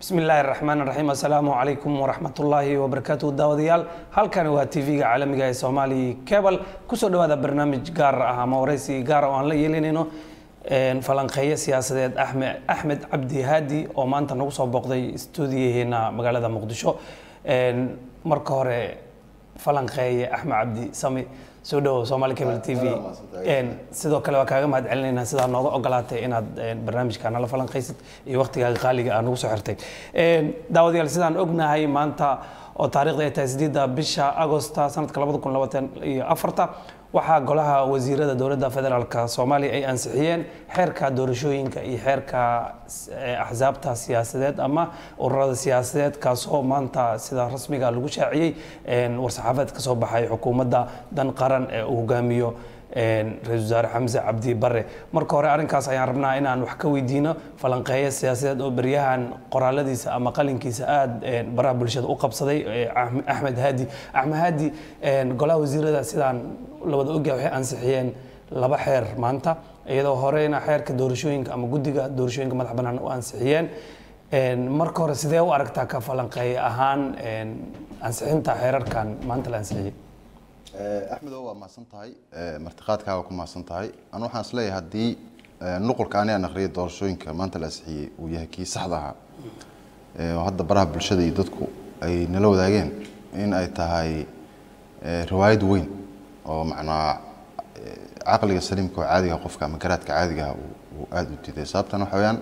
bismi illaahi raxmaan raxiim assalaamu calaykum waraxmatullaahi wabarakaatu daawadayaal halkani waa tv-ga caalamiga ee soomaali cebal kusoo dhawaada barnaamij gaar ah ama waraysi gaar oo aan la yeelinayno falanqeeye siyaasadeed axmed axmed cabdi haadi oo maanta nagu soo booqday stuudiyaheena magaalada muqdisho marka hore falanqeeye axmed cabdi sami soo dhawow somaali cable t v sidoo kale waa kaaga mahad celinaynaa sidaa nooga ogolaatay inaad barnaamijka nala falanqaysid iyo waqtigaaga qaaliga aa nagu soo xirtay daawadayaal sidaan ognahay maanta oo taarikhda ay tahay sideedda bisha agosta sanadka labada kun labaatan iyo afarta waxaa golaha wasiirada dowladda federaalk soomaaliya ay ansixiyeen xeerka doorashooyinka iyo xeerka axsaabta siyaasadeed ama ururada siyaasadeed kaasoo maanta sida rasmiga lagu shaaciyey war-saxaafadeed ka soo baxay xukuumadda dan qaran ee uu hogaamiyo ra-isul wasaare xamse cabdi bare marka hore arrinkaas ayaan rabnaa inaan wax ka weydiino falanqeeye siyaasadeed oo beryahan qoraaladiisa ama qalinkiisa aada baraha bulshada u qabsaday axmed haadi axmed haadi golaha wasiirada sidaan labada ogyahay waxay ansixiyeen laba xeer maanta iyadoo horeyna xeerka doorashooyinka ama guddiga doorashooyinka madax bannaan u ansixiyeen marka hore sidee u aragtaa ka falanqeeye ahaan ansixinta xeerarkan maanta la ansixiyey axmedo waa mahadsan tahay martiqaadkaa waa ku mahadsan tahay anu waxaan isleeyahay haddii nuqulka ani aan akhriyay doorashooyinka maanta la ansixiyey uu yahay kii saxda ahaa oo hadda baraha bulshada iyo dadku ay nala wadaageen in ay tahay riwaayad weyn oo macnaa caqliga saliimka oo caadiga qofka ama garaadka caadigaha uu aada u diiday sababtan waxa weyaan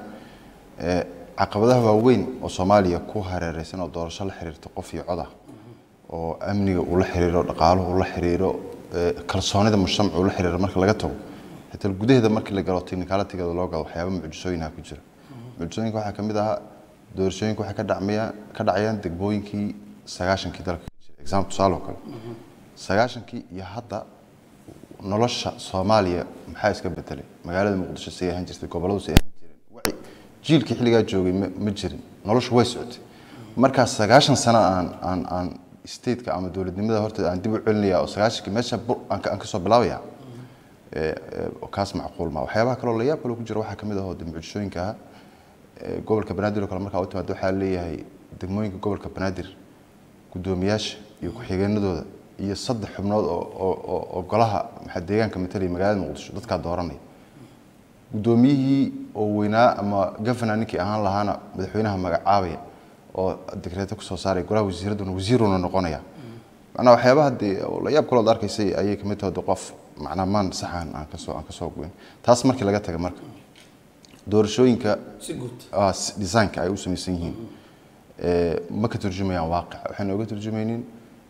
caqabadaha waaweyn oo soomaaliya ku hareereysan oo doorasho la xiriirta qof iyo codah oo amniga uu la xiriiro dhaqaaluhu uu la xiriiro kalsoonida mujtamac uu la xiriiro marka laga tago xitaa gudaheeda markii la galo technicalitygeeda loo galo waxyaaba mucjisooyinha ku jira mucjisooyinka waxaa kamid ahaa doorashooyinka waxay ka dhacmayaan ka dhacayaan degmooyinkii sagaashankii dalka example tusaale oo kale sagaashankii iyo hadda nolosha soomaaliya maxaa iska bedelay magaalada muqdisho say ahaan jirtay gobolladu say ahaan jireen waci jiilkii xilligaa joogay ma jirin noloshu way socotay markaa sagaashan sano aan aan aan stateka ama dowladnimada horta aan dib u celinaya oo sagaashankii meesha aan ka soo bilaabaya kaas macquul ma waxyaabaha kaloo la yaab kaloo ku jira waxaa kamid ah oo de mucjisooyinka ah gobolka banaadir oo kale markaa u timaado waxaa leeyahay degmooyinka gobolka banaadir guddoomiyaasha iyo ku-xigeenadooda iyo saddex xubnood oo golaha maxaa deegaanka matalaya magaalada muqdisho dadkaa dooranaya guddoomiyihii oo weynaa ama gavana ninkii ahaan lahaana madaxweynaha magacaabaya oo dekreeto kusoo saaray golaha wasiiraduna wasiiruna noqonaya macnaa waxyaabaha dee la yaab kalood arkaysay ayay kamid tahay de qof macnaa maan saxan aan kasoo aan kasoo goyn taas markii laga taga marka doorashooyinka designka ay u samaysan yihiin ma ka turjumayaan waaqic waxayna oga turjumaynin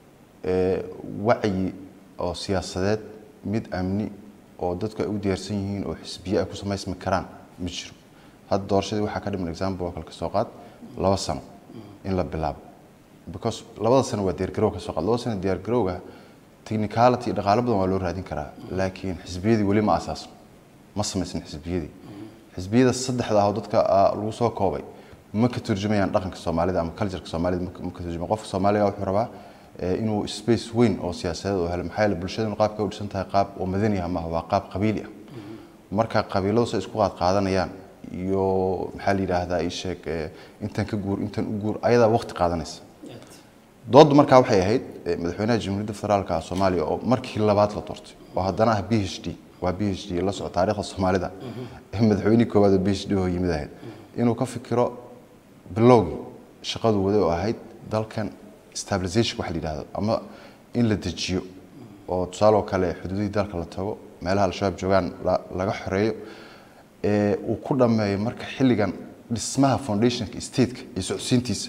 wacyi oo siyaasadeed mid amni oo dadku ay u diyaarsan yihiin oo xisbiye ay ku samaysmi karaan ma jiro hadda doorashadii waxaa ka dhiman example oo kale ka soo qaad laba sano in la bilaabo because labada sano waa diyaargarow ka soo qaad labada sano diyaargarowga technicality iyo dhaqaalo badan waa loo raadin karaa laakiin xisbiyadii weli ma asaasno ma samaysan xisbiyadii xisbiyada saddexda ah oo dadka lagu soo koobay ma ka turjumayaan dhaqanka soomaalida ama cultureka soomaalida ma ka turjumayan qofka soomaaliga wuxuu rabaa inuu space weyn oo siyaasadeed oo helo maxaa yeele bulshadanu qaabka u dhisan tahay qaab oo madani ah maaha waa qaab qabiili ah marka qabiiladu say isku qaad qaadanayaan iyo maxaa la yidhaahdaa ii sheeg intan ka guur intan u guur ayadaa waqti qaadanaysa dooddu markaa waxay ahayd madaxweynaha jamhuuriyadda federaalka soomaaliya oo markii labaad la doortay oo haddana ah b h d waa b h d la soco taariikhda soomaalida madaxweynihii koowaad oo b h d oo yimid ahayd inuu ka fikiro bilowgii shaqadu waday oo ahayd dalkan stabilization waxa la yidhahdo ama in la dejiyo oo tusaale oo kale xuduudihii dalka la tago meelaha al-shabaab joogaan laga xoreeyo uu ku dhammeeyo marka xilligan dhismaha foundationka stateka iyo socodsiintiisa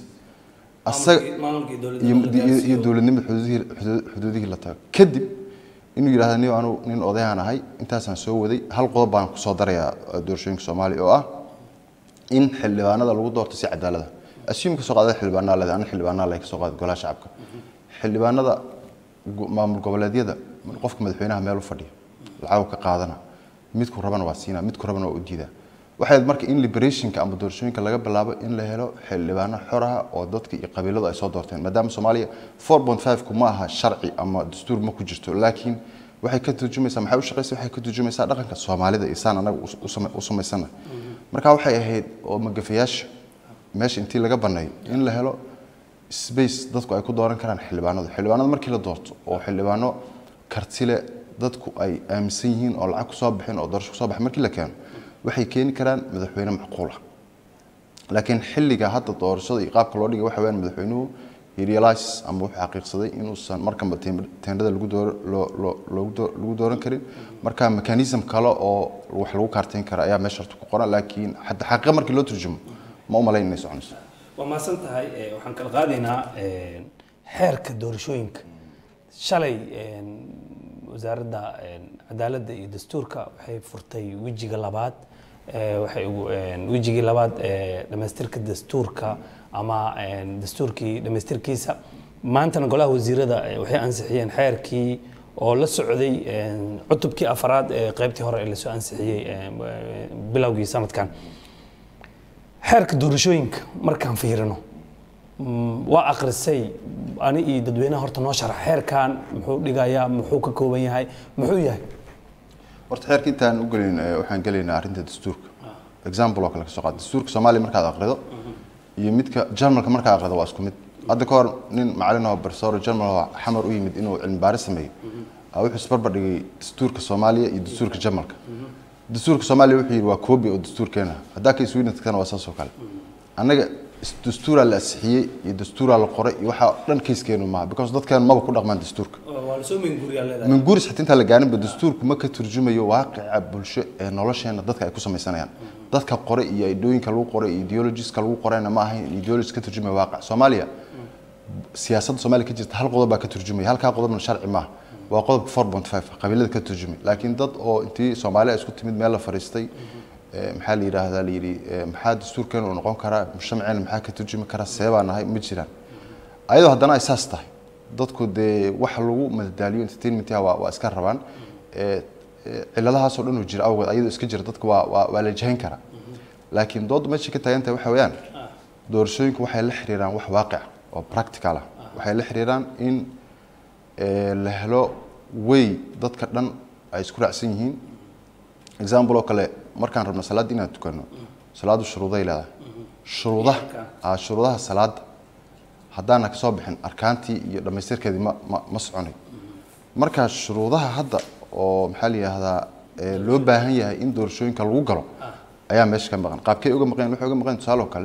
iyo dowladnimada xuduudihii la tago kadib inuu yidhahda ni anu nin odayahan ahay intaasaan soo waday hal qodob baan kusoo darayaa doorashooyinka soomaaliya oo ah in xildhibaanada lagu doorto si cadaalada assume kasoo qaada xildhibaanaa leedahay ana xildhibaanaa leh kasoo qaada golaha shacabka xildhibaanada maamul goboleedyada qofka madaxweynaha meel u fadhiya lacag ka qaadana midku rabana waa siinaa midku rabana waa u diidaa waxay marka in liberationka ama doorashooyinka laga bilaabo in la helo xildhibaano xoraha oo dadka iyo qabiiladu ay soo doorteen maadaama soomaaliya four point five-ku ma aha sharci ama dastuur ma ku jirto laakiin waxay ka turjumaysaa maxay u shaqaysa waxay ka turjumaysaa dhaqanka soomaalida iyo saan anaga u samaysana marka waxay ahayd oo magafayaasha meesha intii laga baneeyo in la helo space dadku ay ku dooran karaan xildhibaanada xildhibaanada markii la doorto oo xildhibaano kartile dadku ay aaminsan yihiin oo lacag kusoo bixin oo doorasho kusoo baxin markii la keeno waxay keeni karaan madaxweyne macquul ah laakiin xilliga hadda doorashada iyo qaabka loo dhigay waxa weyaan madaxweynuhu he realize ama wuxuu xaqiiqsaday inuusan markanba teendhada lagu door loo loo loogu doo lagu dooran karin marka mechanism kale oo wax lagu kaarteyn kara ayaa meesha horta ku qoran laakiin hadda xaqiiqa markii loo turjumo ma u malayn inay soconayso waa mahadsan tahay waxaan kala qaadaynaa xeerka doorashooyinka shalay wasaaradda cadaaladda iyo dastuurka waxay furtay wejiga labaad waxay ugu wejigii labaad ee dhamaystirka dastuurka ama dastuurkii dhamaystirkiisa maantana golaha wasiirada waxay ansixiyeen xeerkii oo la socday cutubkii afaraad ee qaybtii hore ee lasoo ansixiyey bilowgii sanadkan xeerka doorashooyinka markaan fiirino waa akrisay ani iyo dadweynaha horta noo sharax xeerkan muxuu dhigayaa muxuu ka kooban yahay muxuu yahay horta xeerka intaan u gelin waxaan gelaynaa arrinta dastuurka example oo kale kasoo qaad dastuurka soomaaliya markaad aqrido iyo midka jarmalka markaad aqrido waa isku mid hadda ka hor nin macalin oo professor jarmal oo xamar u yimid inuu cilmi baaris sameeyo wuxuu isbarbar dhigay dastuurka soomaaliya iyo dastuurka jarmalka dastuurka soomaaliya wuxuu yidhi waa koobi oo dastuurkeena haddaa ka sweden tagtana waa saas oo kale annaga dastuuraa la asixiyey iyo dastuuraa la qoray iyo waxaa dhan kayskeenu maaha because dadkeenu maba ku dhaqmaan dastuurka minguuris xitaa intaan la gaarinba dastuurku ma ka turjumayo waaqica bulsho ee nolosheena dadka ay ku samaysanayaan dadka qoray iyo idooyinka lagu qoray iyo ideologiska lagu qorayna ma ahayn ideologis ka turjumaya waaqic soomaaliya siyaasadda soomaaliya ka jirta hal qodob baa ka turjumaya halkaa qodobna sharci maaha waa qodobka four point five qabiilada ka turjumay laakiin dad oo intii soomaaliya isku timid meel la fariistay maxaa la yidhaahdaa la yidhi maxaa dastuurkeena uu noqon karaa mujtamaceena maxaa ka turjumi karaa seebaa nahay ma jiraan ayadoo haddana ay saas tahay dadku dee waxa lagu madadaaliyo entertainmentha waa waa iska rabaan ciladahaasoo dhan uu jira awgeed ayadoo iska jira dadka waa waa waa la jahayn karaa laakiin doodda meesha ka taagan tahay waxa weeyaan doorashooyinku waxay la xiriiraan wax waaqic oo practical ah waxay la xiriiraan in la helo way dadka dhan ay isku raacsan yihiin example oo kale markaan rabno salaadda inaan tukano salaaddu shuruuday leedahay shuruudaha shuruudaha salaadda haddaana ka soo bixin arkaantii iyo dhammaystirkeedii ma ma ma soconay marka shuruudaha hadda oo maxaa la yidhaahdaa loo baahan yahay in doorashooyinka lagu galo ayaa meesha ka maqan qaabkay uga maqan waxay uga maqan tusaale oo kale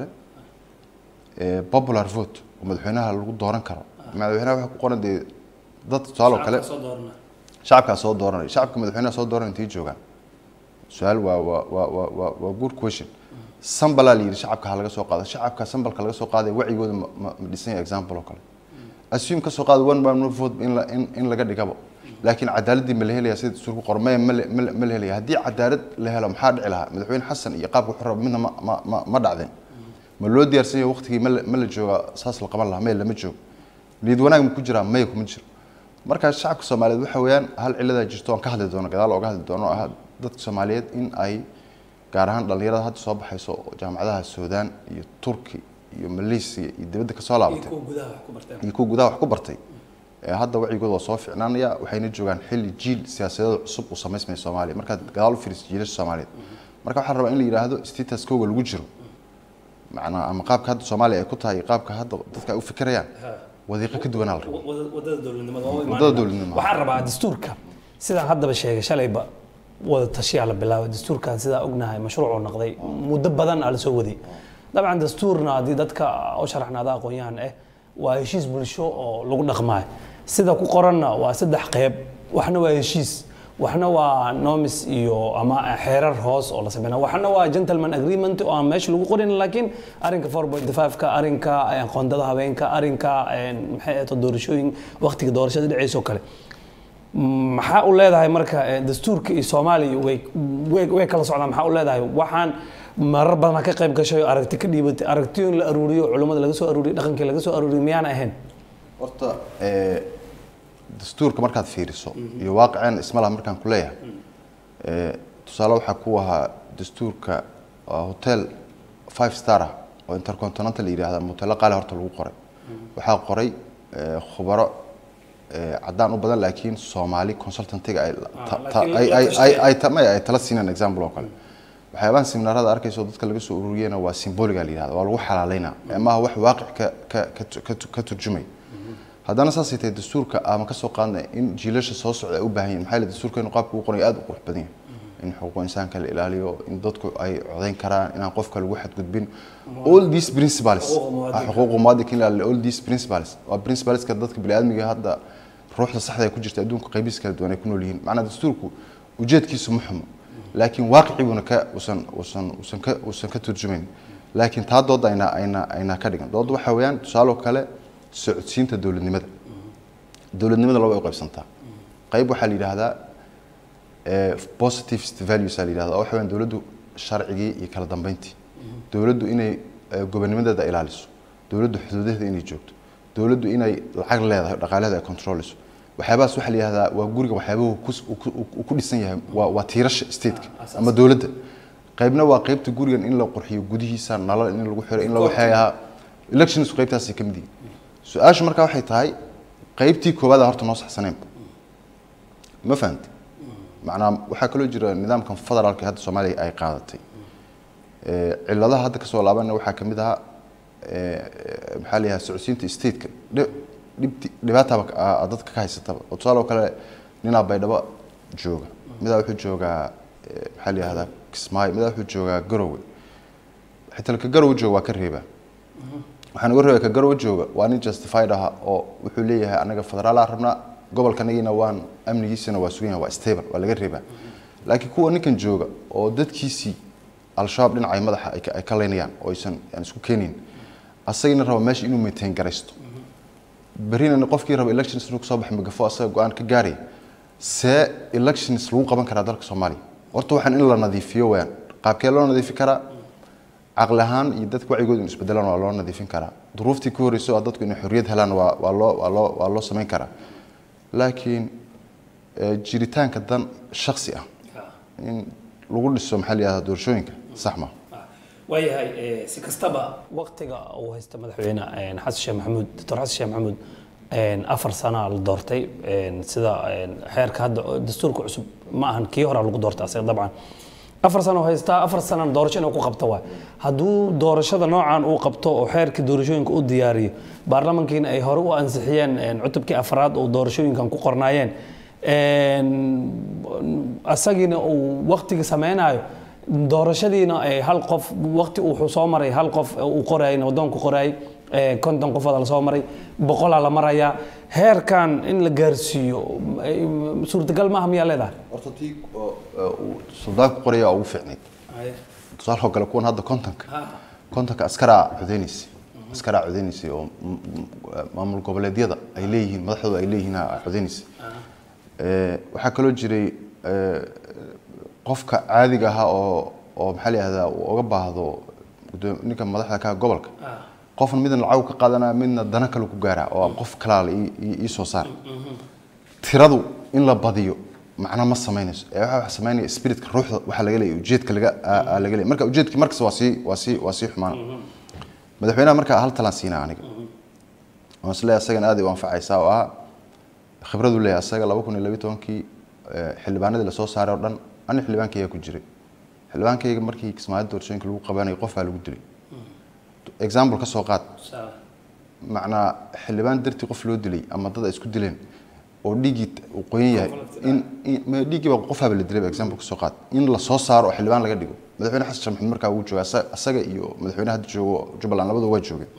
popular vote oo madaxweynaha lagu dooran karo madaxweynaha waxa ku qoran dee dad tusaale oo kale shacabkaa soo dooranay shacabka madaxweynaha soo dooran intay joogaan su-aal waa waa waa waa waa waa good question sambalaa la yidhi shacabka ha laga soo qaado shacabka sambalka laga soo qaadaya wacigooda ma ma ma dhisan yahay example oo kale assume ka soo qaado one man one vote in la in in laga dhigabo laakiin cadaaladii ma la helaya sida dastuurku qoran maya ma ma ma la helaya haddii cadaalad la helo maxaa dhici lahaa madaxweyne xasan iyo qaabka wuxuu raba midna ma ma ma ma dhacdeen ma loo diyaarsan yahay waqtigii ma la ma la jooga saas la qaban lahaa maya lama joogo niyad wanaag ma ku jiraa maya kuma jiro marka shacabka soomaaliyeed waxa weeyaan hal ciladaa jirto oon ka hadli doono gadaal ooga hadli doono ah dadka soomaaliyeed in ay gaar ahaan dhallinyarada hadda soo baxayso jaamacadaha suudaan iyo turki iyo malaysia iyo dibadda kasoo laabatay iyo kuwa gudaha wax ku bartay hadda wacigooda waa soo ficnaanaya waxayna joogaan xilli jiil siyaasadeed cusub uu samaysmaya soomaaliya markaad gadaal u fiiriso jiilasha soomaaliyeed marka waxaa rabaa in la yidhaahdo status kooga lagu jiro macnaa ama qaabka hadda soomaaliya ay ku tahay iyo qaabka hadda dadka ay u fikirayaan wadiiqo ka duwanaa la rabo wadada dowladnimada Wadada dowladnimada. waxaan rabaa dastuurka sidaan haddaba sheegay shalayba wada tashiyaa la bilaabay dastuurkan sidaa ognahay mashruucuu noqday muddo badan aa la soo waday dabcan dastuurna haddii dadka u sharaxnaada aqoon-yahan ah waa heshiis bulsho oo lagu dhaqmaayo sida ku qoranna waa saddex qeyb waxna waa heshiis waxna waa nomis iyo ama xeerar hoos oo la sameynaa waxna waa gentleman agreement oo aan meesha lagu qorin laakiin arrinka 4.5 ka arrinka qoondada habeenka arrinka maxay ahayd doorashooyin waqtiga doorashada dhacayso kale maxaa u leedahay marka eh, dastuurka iyo soomaaliya way way- way kala socdaan maxaa u leedahay waxaan marar badan ka qayb gashay oo aragti ka dhiibatay aragtiyo in la aruuriyo culimmada laga soo aruuriyo dhaqankii laga soo aruuriyo miyaana ahayn horta ee, dastuurka markaad fiiriso iyo waaqiceen isma laha markaan ku leeyahay ee, tusaale waxaa ku ahaa dastuurka waa hotel five star ah oo intercontinental la yidhaahda ama hoteelo qaali horta lagu qoray waxaa qoray ee, khubaro ee, caddaan u badan laakiin soomaali consultantiga ay ta- ta- laakiin ay- la ay- tashtay. ay- ay ta- maya, ay tala siineen example oo kale waxyaabahan seminaarada arkayso dadka laga soo ururiyana waa symboliga la yihahda waa lagu xalaaleynaa maaha wax waaqic ka ka ka tu- ka tu- ka turjumay haddana saasay tahay dastuurka ama ka soo qaadnay in jiilasha soo socda ay u baahan yihin maxaa yeele dastuurka inuu qaabka ugu qorayo aad u qurux badan yahay in xuquuq insaanka la ilaaliyo in dadku ay codayn karaan inaan qofka lagu xadgudbin all these principles Xuquuqa muwaadinka. ah, xuquuqa muwaadinka in la ilaaliyo all these principles waa principleska dadka biniaadmiga hadda ruuxda saxda ay ku jirta adduunka qaybihiisa kala duwan ay ku nool yihiin macnaa dastuurku ujeedkiisu ma xumo laakiin waaqiciguuna ka usan usan usan ka usan ka turjumayn laakiin taa dooda ayna ayna ayna ka dhigan dooda waxaa weeyaan tusaale oo kale socodsiinta dowladnimada dowladnimada laba ay u qaybsantaa qayb waxaa la yidhaahdaa eh, positive values aa la yidhahdaa oo waxa weeyaan dowladdu sharcigii iyo kala dambeyntii dowladdu inay eh, gobonnimadeeda ilaaliso dowladdu xuduudaheeda inay joogto dowladdu inay lacag leedahay dhaqaalaheeda ay controliso waxyaabahaas waxaa la yidhahdaa waa guriga waxyaabahu kus- uu ku- uu ku dhisan yahay waa waa tiirasha stateka ama dowladda qaybna waa qaybta gurigan in la qurxiyo gudihiisa nalal in lagu xiro in la waxeeyaa elections qaybtaasay ka mid yihiin su-aashu markaa waxay tahay qaybtii koowaad horta noo saxsanaynba ma fahamti macnaa waxaa kaloo jira nidaamkan federaalka hadda soomaaliya ay qaadatay Eh, cilladaha hadda kasoo laabanaya waxaa ka mid ahaa eh, eh, maxaa la yidhaha socodsiinta stateka dhi- dhibti- dhibaataba ka- aa- aa dadka ka haysataba oo tusaale oo kale ninaa baydhabo jooga midaa wuxuu joogaa eh, maxaa la yihahdaa kismaayo midaa wuxuu joogaa garowe xitaa ka garowe jooga waa ka reebaa waxaan uga reebay ka garowe jooga waa nin justified aha oo wuxuu leeyahay anaga federaalaa rabnaa gobolkanagiina waan amnigiisana waa sugan yahay waa stable waa laga reebaa laakiin kuwa ninkan jooga oo dadkiisii al-shabaab dhinacay madaxa ay ka- ay ka leynayaan oo aysan aan isku keenayn asagina raba meesha inuu maintain garaysto berrina qofkii raba elections inuu kasoo baxo magafo asaga go-aan ka gaaraya see elections lagu qaban karaa dalka soomaaliya horta waxaan in la nadiifiyo weyaan qaabkee loo nadiifi karaa caqli ahaan iyo dadka wacigooda inu isbedelaan waa loo nadiifin karaa duruuftii ku horreysay oo dadku inay xorriyad helaan waa waa loo waa loo waa loo samayn karaa laakiin eh, jiritaanka dan shaksi ah in lagu dhiso maxaa la yihahdaa doorashooyinka sax ma waayahay eh, si kastaba waqtiga uu haysta madaxweyne eh, xasan sheekh maxamuud doctor xasan sheekh maxamuud eh, afar sana la doortay eh, sida eh, xeerka hadda oo dastuurka cusub ma ahan kii hore lagu doortay asaga dabcan afar sano haystaa afar sanana doorasho inuu ku qabto waay hadduu doorashada noocan uu qabto oo xeerkii doorashooyinka u diyaariyo baarlamankiina ay hore u ansixiyeen eh, cutubkii afraad oo doorashooyinkan ku qornaayeen een, asagiina uu waqtiga sameynayo doorashadiina ay hal qof waqti uu soo maray hal qof uu qorayay wadoonku qorayay ee, konton qofooda lasoo maray boqolaa la marayaa heerkan in la gaarsiiyo ay- suurtagal maaha miyaa leedahay horta tii uu suldaanku qoraya ugu fiicnayd tusaale oo kale kuwan hadda kontonka kontonka askaraa codeynaysa askaraa codeynaysa oo m- m- maamul goboleedyada ay leeyihiin madaxdooda ay leeyihiin aa codeynaysa Eh, waxaa kaloo jiray eh, qofka caadiga ahaa oo oo maxaa la yihahdaa uu uga baahdo gudoom- ninka madaxda ka ah gobolka qofna midna lacag ka qaadanaya midna dana kale ku gaaraa oo qof kalaala ii- ii ii soo saar tiradu in la badiyo macna ma samaynayso ee waxa wax samaynaya spiritka ruuxda waxa laga leeyahay ujeedka laga aa- aa laga leeyahay marka ujeedki markas waa sii waa sii waa sii xumaana madaxweynaha marka hal talaan siinaa aniga waan isleeyahay asagana aad ay u anfacaysaa oo ah khibradu leeyahay asaga laba kun iyo labiyi tobankii eh, xildhibaanadii lasoo saaray oo dhan ani xildhibaankayga ku jiray xildhibaankayga markii kismaayo doorashooyinka lagu qabanayay qof baa lagu dilay example ka soo qaad macnaa xildhibaan dartii qof loo dilay ama dad ay isku dileen oo dhiiggii uu qoyan yahay in in- ma- dhiiggiiba qofaaba la dilay example ka soo qaad in la soo saaro oo xildhibaan laga dhigo madaxweyne xasan sheekh maxamuud markaa wuu jooga asa- asaga iyo madaxweyne hadda joogo jubbaland labadu waa joogeen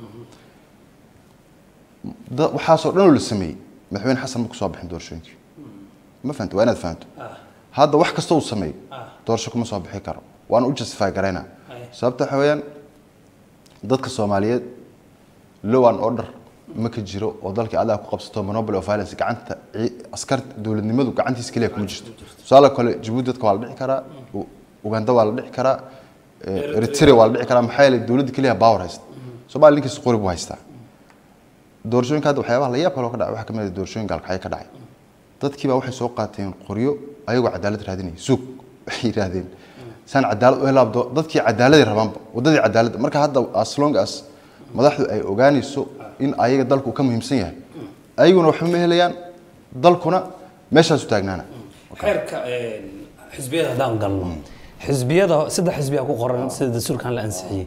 da- waxaasoo dhan oo la sameeyey madaxweyne xasan ma kusoo bixin doorashooyinkii ma fahamto waa inaad fahamto hadda wax kasta uu sameeyo doorasho kuma soo bixi karo waana u justify garaynaa sababta waxa weeyaan dadka soomaaliyeed law and order ma ka jiro oo dalkii adaa ku qabsato monopoly of violence gacanta ci- askarta dowladnimadu gacantiisa keliya kuma jirto tusaale kale jabuuti dadka waa la dhici karaa U- uganda waa la dhici karaa eh, eritrea waa la dhici karaa maxaa yeelay dowladda keliya power haysta soomaali ninkiisa qori buu haystaa doorashooyinka hadda waxyaabaha la yaab kaloo ka dhacay waxaa ka mid ah doorashooyin gaalkacyo ka dhacay dadkiiba waxay soo qaateen qoryo ayagoo cadaalad raadinaya suug waxay yidhaahdeen saan cadaalad u helaabdo dadkii cadaaladay rabaanba waddadii cadaaladda marka hadda as long as madaxdu ay ogaanayso in ayaga dalku ka muhiimsan yahay ayaguna waxba ma helayaan dalkuna meeshaasu taagnaana xeerka xisbiyada haddaan galno xisbiyada saddex xisbiya ku qoran sida dastuurkan la ansixiyey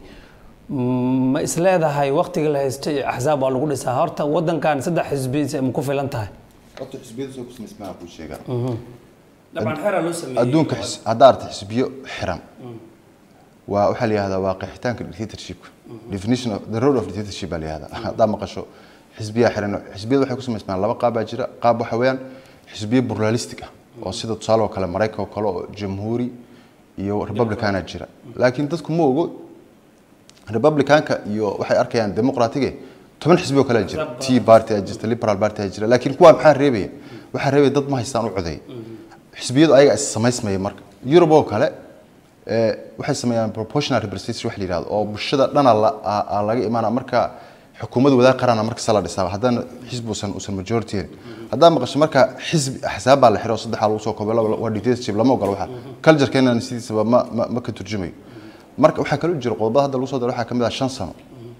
ma isleedahay waqtiga la haystay axsaab waa lagu dhisaa horta wadankan saddex xisbi ma ku filan tahay horta xisbiyada soo kusmaysmaa kuu sheegaa dabcan xeera loo sameeyey adduunka xis- haddaa aragta xisbiyo xiran waa waxaa la yihahdaa waa qeexitaanka dictatorshipka definition of the road of dictatorship baa la yihahdaa haddaa maqasho xisbiyaa xiran xisbiyada waxay ku samaysmaan laba qaab baa jira qaab waxa weeyaan xisbiyo pluralistic ah oo sida tusaale oo kale maraykanka oo kale oo jamhuuri iyo republicana jira laakiin dadku ma ogo republicanka iyo waxay arkayaan demoqratige toban xisbi oo kale jira tea party aa jirta liberal party aa jira laakiin kuwa maxaa reebaya waxaa reebaya dad ma haystaan u codeey xisbiyadu ayaga is samaysmaya marka Europe oo kale ee waxay sameeyaan proportional representation wax la yiraahdo oo bulshada dhana la aa- aa laga imaana marka xukuumad wadaag qarana marka sala dhisaa haddana xisbi usan usan majority helin haddaa maqasho marka xisbi axsaab baa la xiro saddexaa lagu soo koobay laba- waa dictatorship lama ogola waxa culturekeenana sidiisaba ma ma ma ka turjumayo marka waxaa kaloo jira qodobada hadda lagu soo daro waxaa ka mid ah shan sano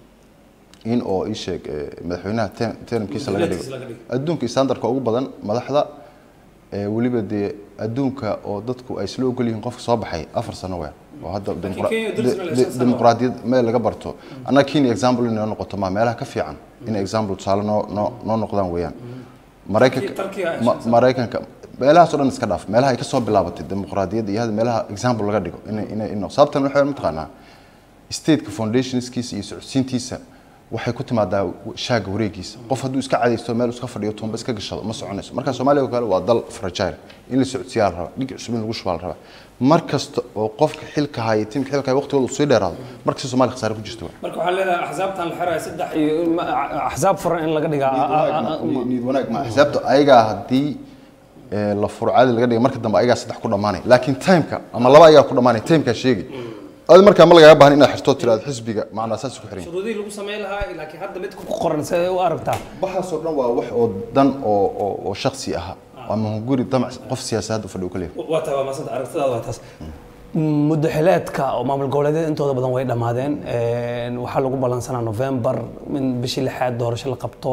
in oo ii sheeg eh, madaxweynaha term- termkiisa laga dhigo Termkiisa laga dhigo. adduunka standardka ugu badan madaxda ee weliba dee adduunka oo dadku ay isla ogol yihiin qofka soo baxay afar sano weyn oo hadda dimuqra- Kenya dulsna la de- shan sano. dimuqraadiyad meel laga barto annaga kenya example inay noqoto ma meelaha ka fiican in example tusaale noo noo noo noqdaan weeyaan maraykanka Turkiga ay ma- shan sano. maraykanka meelahaas oo dhan iska dhaaf meelaha ay ka soo bilaabatay dimuqraadiyadda iyo hadda meelaha example laga dhigo inay inay inay sababtan waxay mataqaanaa stateka foundationskiisa iyo socodsiintiisa waxay ku timaadaa shaaga wareegiisa qof hadduu iska cadaysto meel iska fadhiyo toonba iska gashado ma soconayso marka soomaaliya oo kale waa dal fragile in la socodsiiyaa la rabaa dhig cusub in lagu shubaa la rabaa mar kasta oo qofka xilka haya tiimka xilka haya waqtigooda uu sii dheeraado markasta soomaaliya khasaare ku jirto marka waxaa leedahay axsaabtan la xiraya saddex iyo ma- axsaab furan in laga dhigaa niid wanaag ma xisaabta ayagaa haddii ee, la furo caadi laga dhiga marka dambe ayagaa saddex ku dhammaanay laakiin timeka ama laba ayagaa ku dhammaanay timekaa sheegi adi markaa ma lagaaga baahan inaad xirto tiraado xisbiga macnaa saas ku xiran yahay. shuruudihii lagu sameyn lahaa laakiin hadda mid ku qoran see u aragtaa waxaasoo dhan waa wax oo dan oo oo oo shakhsi aha ama guri damac qof siyaasadda fadhi u ka leeyahay waa taa waa maasanta aragtidaada waa taas muddo xileedka oo maamul goboleedyada intooda badan way dhammaadeen Een, waxaa lagu ballansanaa november in bishii lixaad doorasho la qabto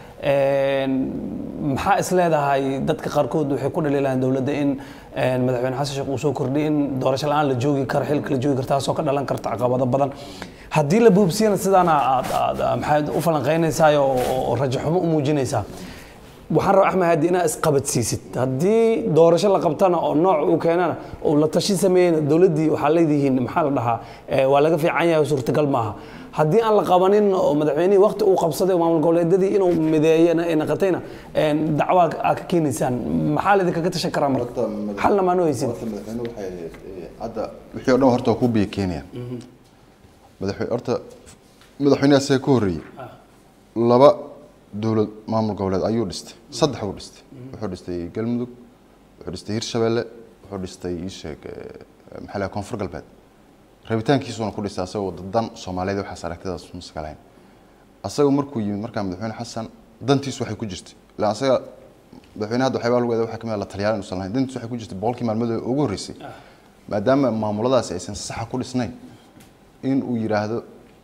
Een, maxaa is leedahay dadka qaarkood waxay ku dhaliilayaan dowladda in een, madaxweyne xasan sheekh uu soo kordhiyay in doorasho la-aan la joogi karo xilka la joogi karo taasoo ka dhalan karta caqabado badan haddii la buubsiyana sidaana aad aad maxaad u falanqaynaysaa oo oo rajo xumo u muujinaysaa waxaan rabaa axmed haadi inaad isqabadsiisid haddii doorasho la qabtana oo nooc uu keenana oo la tashi sameeyena dowladdii waxaa leedihiin maxaa la dhahaa eh, waa laga fiican yahay oo suurtagal maaha haddii aan la qabanin oo madaxweynihii waqti uu qabsaday oo maamul goboleedyadii inuu mideeyana ay naqatayna een, dacwaa aa ka keenaysaan maxaa laydinkaga tashan karaa marka xalna maanu haysid horta madaxweyne waxay ahayd ee, hadda wixii oo dhan horta waa ku biya keenayaan madaxweyne horta madaxweynaha isaga ka horreeyey laba dowlad maamul goboleed ayuu dhistay saddex uu dhistay wuxuu dhistay galmudug wuxuu dhistay hirshabelle wuxuu dhistay ii sheeg ee, maxaa la koonfur galbeed rabitaankiisuuna ku dhistay asagoo dan soomaaliyeed waxaas aragtidaas muska lahayn asaga markuu yimid markaa madaxweyne xasan dantiisu waxay ku jirtay ilaa asaga madaxweyne hadda waxyaabaa lagu eeday waxaa kamid ah la taliyaan inuusan lahayn dantiisu waxay ku jirtay boqolkii maalmood ee ugu horreysay maadaama maamuladaasi aysan saxa ku dhisnayn in uu yidhaahdo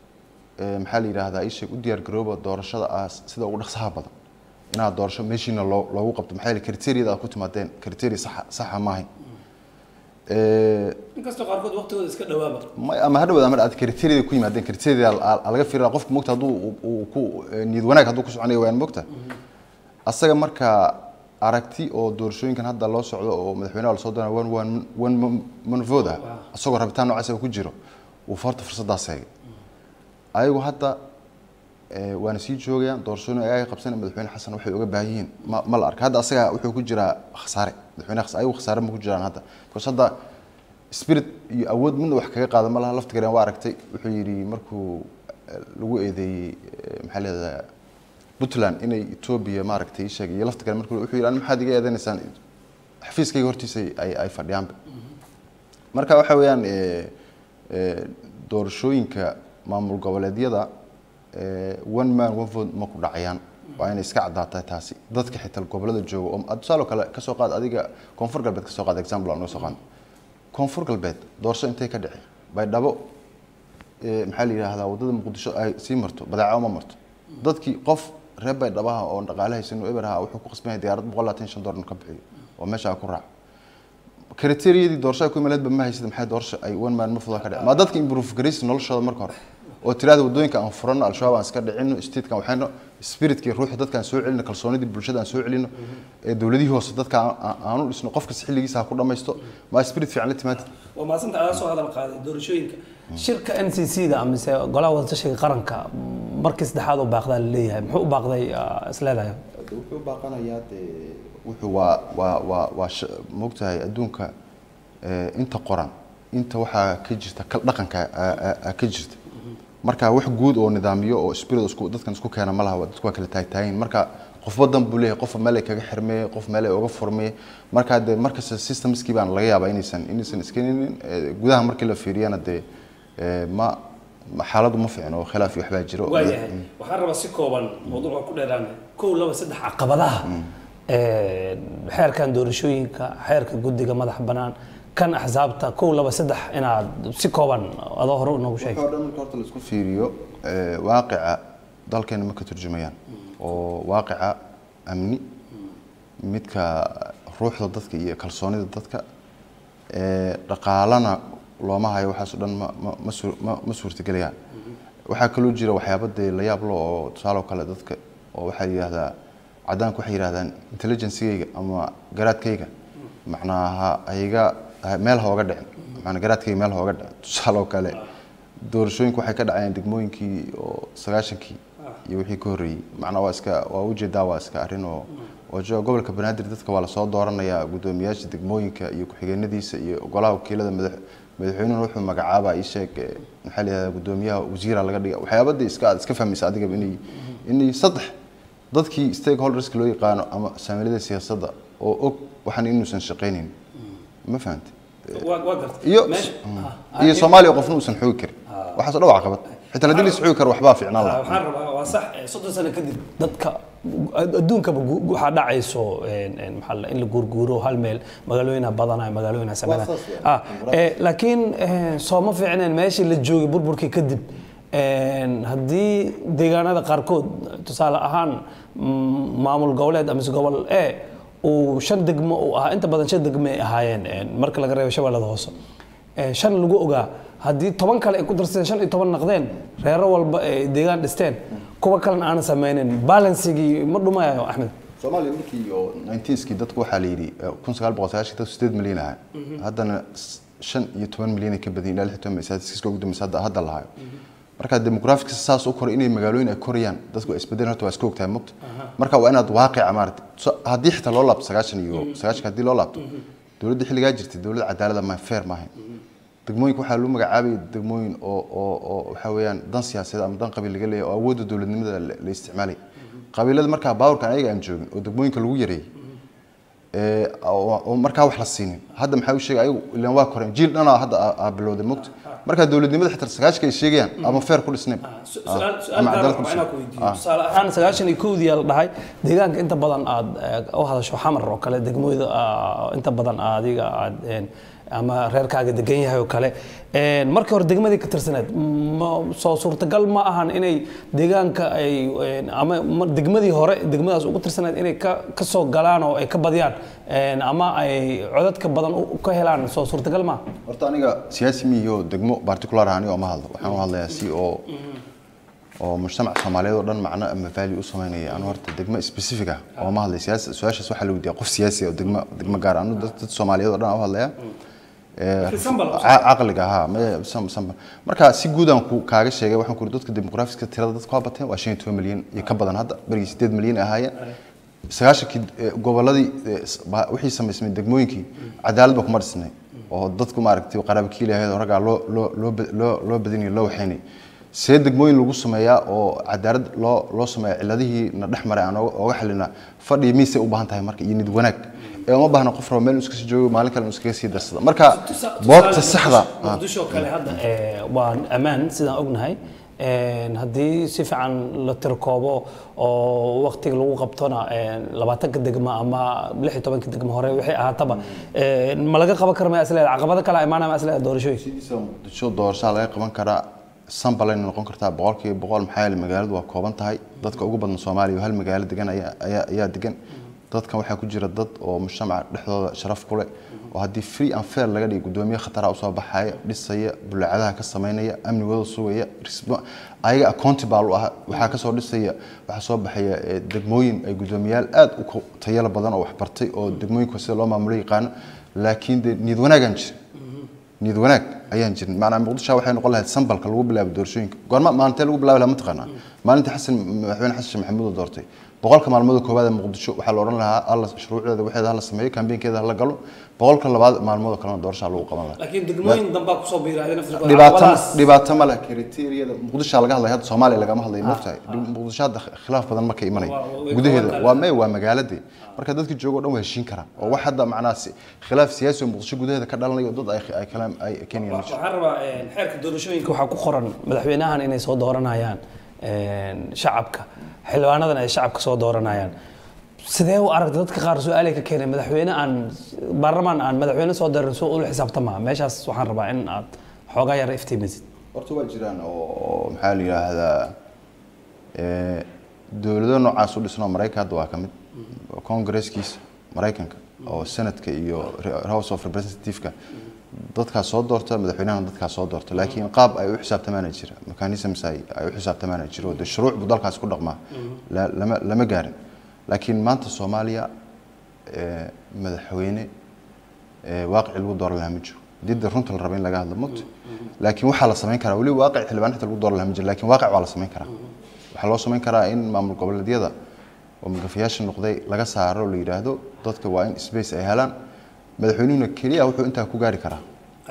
ee, maxaa la yidhaahdaa ii sheeg u diyaar garooba doorashada ah sida ugu dhaqsaha badan inaad doorasho meeshiina loo loogu qabto maxaa yeele kriteeriyada aad ku timaadeen kriteeriya saxa saxa maahayn Ee, inkastoo qaarkood waqtigooda iska dhawaaba ma- ama hadhow ama aad kriteeriyada ku yimaadeen kriteeriyada aa- aa laga fiirina qofka mogta hadduu uu- uu ku ee, niyad wanaag hadduu ku soconayo waan mogta asaga marka aragti oo doorashooyinkan hadda loo socdo oo madaxweynaha lasoo doonaya one one one man- man vote ah asagoo rabitaan noocaas uu ku jiro uu farta fursaddaas heegay ayagu hadda ee, waana sii joogayaan doorashooyin ay qabsan madaxweyne xasan waxay uga baahan yihiin ma ma la arka hadda asaga wuxuu ku jiraa khasaare madaxweyne khas- ayagu khasaare ma ku jiraan hadda because hadda spirit iyo awood midna wax kaga qaada ma laha lafta gareen waa aragtay wuxuu yidhi markuu eh, lagu eedeeyey eh, maxaa leedahay puntland inay etoobiya maaragtay ii sheegay iyo lafta garen markuu wuxuu yidhi "Ani maxaad iga eedenaysaan xafiiskayga hortiisa ay ay fadhiyaanba marka waxa weeyaan eh, eh, doorashooyinka maamul goboleedyada eh, one man one vote ma ku dhacayaan waa inay iska caddaatahay taasi dadka xitaa gobolada jooga oo ad- tusaale oo kale kasoo qaad adiga koonfur galbeed kasoo qaad example aan uga soo qaadno koonfur galbeed doorasho intay ka dhici baydhabo eh, maxaa la yidhaahdaa waddada muqdisho ay sii marto badeeco ma marto dadkii qof reer baydhabaha oo dhaqaale haysan oo eber ahaa wuxuu ku qasban yahay diyaarad boqol labaatan iyo shan doolar inuu ka bixiyo oo meesha ku raaco kriteeriyadii doorashada ku imaaleedba ma haysada maxay doorasha ay one man ma fudan ka dhicin ma dadka improve garaysi noloshooda marka hore oo tiraada wadooyinka aan furano al-shabaab aan iska dhicino statekan waxayno spiritkii ruuxa dadkaan soo celino kalsoonidii bulshada aan soo celino ee dowladihii hoose dadka aan- aan- aan u dhisno qofkas xilligiisa ha ku dhammaysto ma spirit fiican la timaada waa maasanta adaa soo hadal qaaday doorashooyinka shirka n c c da amise golaha wadatashiga qaranka markii saddexaad u baaqdaa laleeyahay muxuu u baaqday ah, is leedahay wuxuu baaqanayaa dee wuxuu waa waa waa waa sh- moogtahay adduunka ee, inta qoran inta waxaa ka jirta kal dhaqanka aa- aa- aa ka jirta marka wax guud oo nidaamiyo oo spirit isku dadkan isku keena ma laha dadku waa kala taagtaayin marka qofba dan buu leeyahay qofba meel ay kaga xirmeeye qof meel ay uga furmeye marka dee markasta systemskii baan laga yaabaa inaysan inaysan iskeninin ee, gudaha markii la fiiriyana dee ee, ma ma- xaaladdu ma fiicno oo khilaaf iyo waxbaa jiro waayahay waxaan rabaa si kooban mawduuca ku dheeraana kow laba saddex caqabadaha ee, xeerkan doorashooyinka xeerka guddiga madax bannaan kan axsaabta kow laba saddex inaad si kooban adoo hore noogu sheeg waxoo dhan marka horta la isku fiiriyo ee, waaqica dalkeena ma ka turjumayaan oo waaqica amni midka ruuxda dadka iyo kalsoonida dadka ee, dhaqaalana looma hayo waxaas oo dhan ma ma ma suur- ma ma suurtagelayaan waxaa kaloo jira waxyaaba dee la yaab lo oo tusaale oo kale dadka oo waxaa yidhaahdaa cadaanku waxay yidhahdaan intelligencegayga ama garaadkayga macnaha hayga ha- meel ha oga dhicin macnaa garaadkayga meel ha oga dhicin tusaale oo kale doorashooyinku waxay ka dhacayeen degmooyinkii oo sagaashankii iyo wixii ka horreeyey macnaa waa iska waa ujeedaa waa iska arrin oo oo jo- gobolka banaadir dadka waa lasoo dooranayaa guddoomiyaasha degmooyinka iyo ku-xigeenadiisa iyo golaha wakiilada madax madaxweynuhuna wuxuu magacaabaa ii sheeg ee, maxaa la yidhahdaa guddoomiyaha wasiira laga dhiga waxyaabadii iska aad iska fahmaysa adigaba inay inay saddex dadkii stakeholderska loo yaqaano ama saamilada siyaasadda oo og waxaan inuusan shaqaynayn ma fahantay waa waa gartay iyo meesha ah, iyo soomaaliya qofna uusan xoogi karin waxaas oo dhan waa caqabad xitaa haddii la is xoogi karo waxbaa fiicnaan Ah, lahaa waxaan rabaa waa sax eh, soddon sano kadib dadka adduunkaba gu- waxaa dhacayso een, een, maxaa la- in la guurguuro hal meel magaalooyina badanaya magaalooyina sameynaya saas weeye. Ah, eh, laakiin eh, soo ma fiicneen meeshii la joogay burburkii kadib een, haddii deegaanada qaarkood tusaale ahaan mm, maamul goboleed amise gobol e uu shan degmo uu ahaa inta badan shan degmo ay ahaayeen een, marka laga reebo shabeellada hoose Eh, shan lagu ogaa haddii toban kale ay ku darsadeen shan iyo toban naqdeen reero walba ay deegaan dhisteen kuwa kalena aanan sameynin balansigii ma dhumayo axmed soomaaliya markii oo 19skii dadku waxaa la yidhi eh, 1990 dadku 8 milyan ahaa haddana s- shan iyo toban milyan ay ka badan yihiin ilaa lix iyo toban milyan statistics ugu dambaysa hadda hadda lahayo marka demographics saas u koray inay magaalooyin ay korayaan dadku ay isbedelaan horta waa iska ogtahay mogta marka waa inaad waaqica maarata So- haddii xitaa loo laabto sagaashan iyo sagaashanka haddii loo laabto dowladda xilligaa jirtay dowlad cadaalada ma fair maahayn degmooyinka waxaa lagu magacaabay degmooyin oo oo oo waxa weeyaan dan siyaasadeed ama dan qabiil laga leeyahay oo awoodda dowladnimada la la isticmaalay qabiilada markaa baawrkan ayaga aan joogin oo degmooyinka lagu yareeyey ee oo oo markaa wax la siinin hadda maxaa u sheegay ayagu ilaan waa koreen jiil dhanaa hadda aa- aa bilowday mogta markaa dowladnimada xitaa sagaashka ay sheegayaan ama fair ku dhisnayn su- su-aal su-aal ama gaar ah cadaalad ku waa inaan dhisnayn ku weydiiyo tusaale ahaan sagaashan iyo kowdii la dhahay deegaanka inta badan aad eh, u hadasho xamar oo kale degmooyada ah, inta badan adiga aad een, ama reerkaaga degan yahay oo kale Een, markii hore degmadii ka tirsaneed ma soo suurtagal ma ahan inay deegaanka ay een, ama ma- degmadii hore degmadaas ugu tirsaneed inay ka ka soo galaan oo ay ka badiyaan een, ama ay codadka badan u u ka helaan soo suurtagal ma horta aniga siyaasi miyo degmo particular ah aniga ma hadlo waxaan u hadlayaa si oo oo mujtamac soomaaliyeed oo dhan macno ama value u sameynaya anu horta degmo specific ah oo ma hadlay siyaasi su-aashaas waxaa la weydiiyaa qof siyaasi ah oo degmo degmo gaar ah anu dad dad soomaaliyeed oo dhan aan u hadlaya Laakiin sambal- Ca- caqliga ha ma- sam- sam- marka si guud aan ku kaaga sheegay waxaan ku uri dadka demografiska tirada dadku waa bateen waa shan iyo toban milyan iyo ka badan hadda berigii sideed milyan ay ahaayeen sagaashankii eh, goboladii eh, s- ba- wixii samaysmay degmooyinkii cadaalad ba kuma dhisnay oo dadku maaragtay qaraabkiil ahayd oo raggaa loo loo loo ba- loo loo badinayo loo waxaynay see degmooyin lagu sameeyaa oo cadaalad loo loo sameeya ciladihii na dhex maray aan ooga ooga xalina fadhi miisay u baahan tahay marka iyo nid wanaag ee uma baahna qof rabo meel inuu iska sii joogo maalin kale inuu iskaga sii darsado marka boobta saxda ah muqdisho kale hadda eh, waa ammaan sidaan ognahay Een, haddii si fiican la tirkoobo oo waqtiga lagu qabtona een, labaatanka degmo ama lix iyo tobanka degmo hore wixii ahaataba een, ma laga qaban kara ma isleeda caqabado kale imaanaya ma isleeda doorashooyinka sidiisa muqdisho doorashada laga qaban karaa sambalayna noqon kartaa boqolkiiba boqol maxaa yeele magaaladu waa kooban tahay dadka ugu badan soomaaliya oo hal magaalo degan ayaa ayaa ayaa degan dadkan waxaa ku jira dad oo mujtamaca dhexdooda sharaf ku leh oo haddii free and fair laga dhigo gudoomiye khatara usoo baxaya dhisaya bulacadaha ka samaynaya amnigooda sugaya risbo- ayaga accountable u ah waxaa kasoo dhisaya waxaa soo baxaya eh, degmooyin ay gudoomiyaal aad u ku- tayalo badan oo waxbartay oo degmooyinka sida loo maamulo yaqaano laakiin dee niyad wanaagaan jira niyad wanaag ayaan jirin macnaa muqdisho waxay noqon lahayd sambalka lagu bilaabo doorashooyinka goorma maalintee lagu bilaabi lahaa mataqaanaa maalintii xasan madaxweyne xasan sheekh maxamuud oo doortay boqolka maalmood koowaad ee muqdisho waxaa la odhan lahaa alla shuruucdeeda waxeeda hala sameeyo kambeynkeeda hala galo boqolka labaad maalmood oo kalena doorashaa lagu qaban lahaa laakiin degmooyin dambaa kusoo biiraaday naftirkooda dhibaato caqabadahaas. dhibaato ma leh kriteeriyada muqdisho laga hadlaya hadda soomaaliya lagama hadlayo moogtahay muqdisho hadda khilaaf badan marka imanaya Waa- waa- way gudaheeda kooban waa may waa magaaladii marka dadka jooga o dhan waa heshiin karaan oo wax hadda macnaha si- khilaaf siyaasi oo muqdisho gudaheeda ka dhalanayo dad ay ay kala ay keenayaan ma jiro waxaan rabaa een, xeerka doorashooyinka waxaa ku qoran madaxweynahan inay soo dooranayaan een, shacabka xildhibaanadan ay shacabka soo dooranayaan sidee u aragta dadka qaar su-aalay ka keenay madaxweyne aan baarlamaan aan madaxweyne soo dooran soo ula xisaabtamaa meeshaas waxaan rabaa in aad xoogaa yar iftiimisid horta waa jiraan oo maxaa la yidhaahdaa eh, dowlado noocaas u dhisnoo maraykan hadda waa ka mid congresskiisa maraykanka oo senadka iyo re- house of representative-ka dadkaas soo doorta madaxweynahana dadkaas soo doorta laakiin qaab ay u xisaabtamaana jira mechanisms ay ay u xisaabtamaana jiro de shuruuc buu dalkaas ku dhaqmaa la- lama lama gaarin laakiin maanta soomaaliya eh, madaxweyne ee waaqici lagu dooran lahaa ma jiro didda runta la raba in laga hadlo mugta laakiin waxaa la samayn karaa weli waaqic xildhibaan xita lagu dooran lahaa ma jiro laakiin waaqic waa la samayn karaa waxaa loo samayn karaa in maamul goboleedyada oo magafayaasha noqday laga saaro oo la yidhaahdo dadka waa in space ay helaan madaxweynuhuna keliya wuxuu intaa ku gaari karaa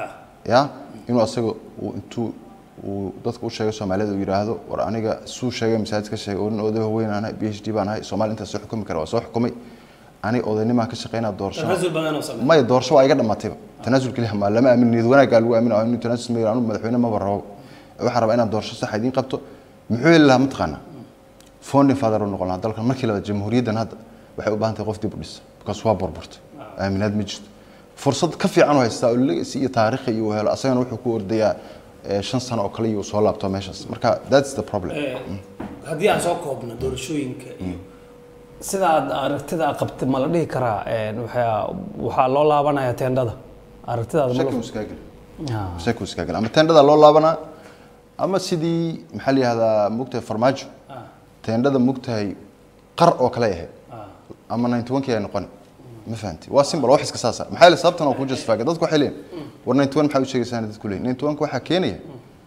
ya inuu asaga uu intuu uu dadka u sheegay soomaalida uu yidhaahdo war aniga suu sheegay masaajid ka sheegay oo nin oday weyn aan ahay b h d baan ahay soomaali intaas soo xukumi kara waa soo xukumay ani odaynimaan ka shaqeynaa doorasho tanaasul badan oo sameeya maya doorasho waa iga dhamaatayba tanaasul keliya ma lama aamin niyad wanaaggaa lagu aaminayo inuu tanaasul sameeyo anu madaxweyne maba rabo waxaan rabaa inaan doorasho sax idiin qabto muxuu heli lahaa mataqaanaa founding father u noqon lahaa dalkan markii labaad jamhuuriyaddan hadda waxay u baahan tahay qof dib u dhisa because waa burburta aaminaad ma jirto fursad ka fiican u haystaa oo legacy iyo taariikhi iyo uu helo asagana wuxuu ku ordayaa eh, shan sano oo kale iyo uu soo laabto meeshaas marka that's the problem Ee, haddii aan soo koobno doorashooyinka iyo sida aad aragtida aad qabtay ma la dhihi karaa een, waxaa waxaa loo laabanayaa teendhada aragtidaada ma shaki la- muskaagil Ah. shaki muskaagil ama teendhada loo laabanaa ama sidii maxaa la yihahdaa mugtahay farmaajo Ah, teendhada mugtahay qar oo kale ahayd ah. ama 91 ay noqon ma fahanti waa simple wax iska saasa maxaa la sababtan oo ku justify dadku waxay leeyihin war 91 maxaa u sheegaysaa dadku leeyihin 91 waxaa keenaya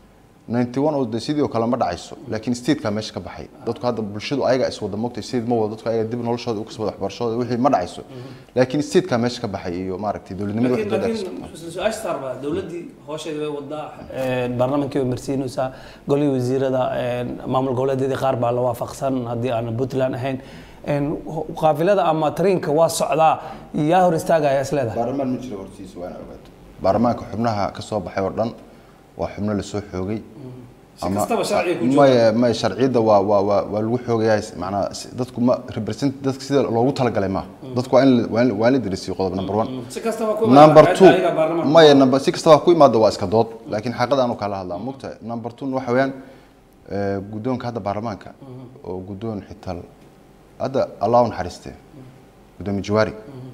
91 oo de sidii oo kale ma dhacayso laakiin state-ka meesha ka baxay dadku hadda bulshadu ayaga is wada mogtay state ma wada dadku ayaga dib noloshooda u kasbada waxbarashadooda wixii ma dhacayso laakiin state-ka meesha ka baxay iyo maaragtay dowladnimada wax laakiin dowladda laakiin isla su-aasha saar baa dowladdii hoosheeda way wadaa baarlamankii way marsiinaysaa golihii wasiirada een, maamul goboleedyadii qaar baa la waafaqsan haddii aan puntland ahayn een, ho- qaafilada ama tariinka waa socdaa yaa hor istaagaya is leedahay baarlamaan ma jiro hortiisa waa in ogaato baarlamaanka xubnaha ka soo baxay oo dhan waa xubno lasoo xoogay Si kastaba sharciga ku jooga. maya maya sharciyadda waa waa waa waa lagu xoogayaa macnaa si- dadku ma represent dadka sida loogu talagalay maaha dadku waa in la- waa in waa in la dirisiyo qodob number one si kastaba ku number two ayaga baarlamaanka maya number si kastaba ku imaado waa iska dood laakiin xaqada aanu kala hadlaa mugta number two waxa weeyaan eh, guddoonka hadda baarlamaanka oo guddoon xital hadda allah u naxariiste guddoomiye jawaari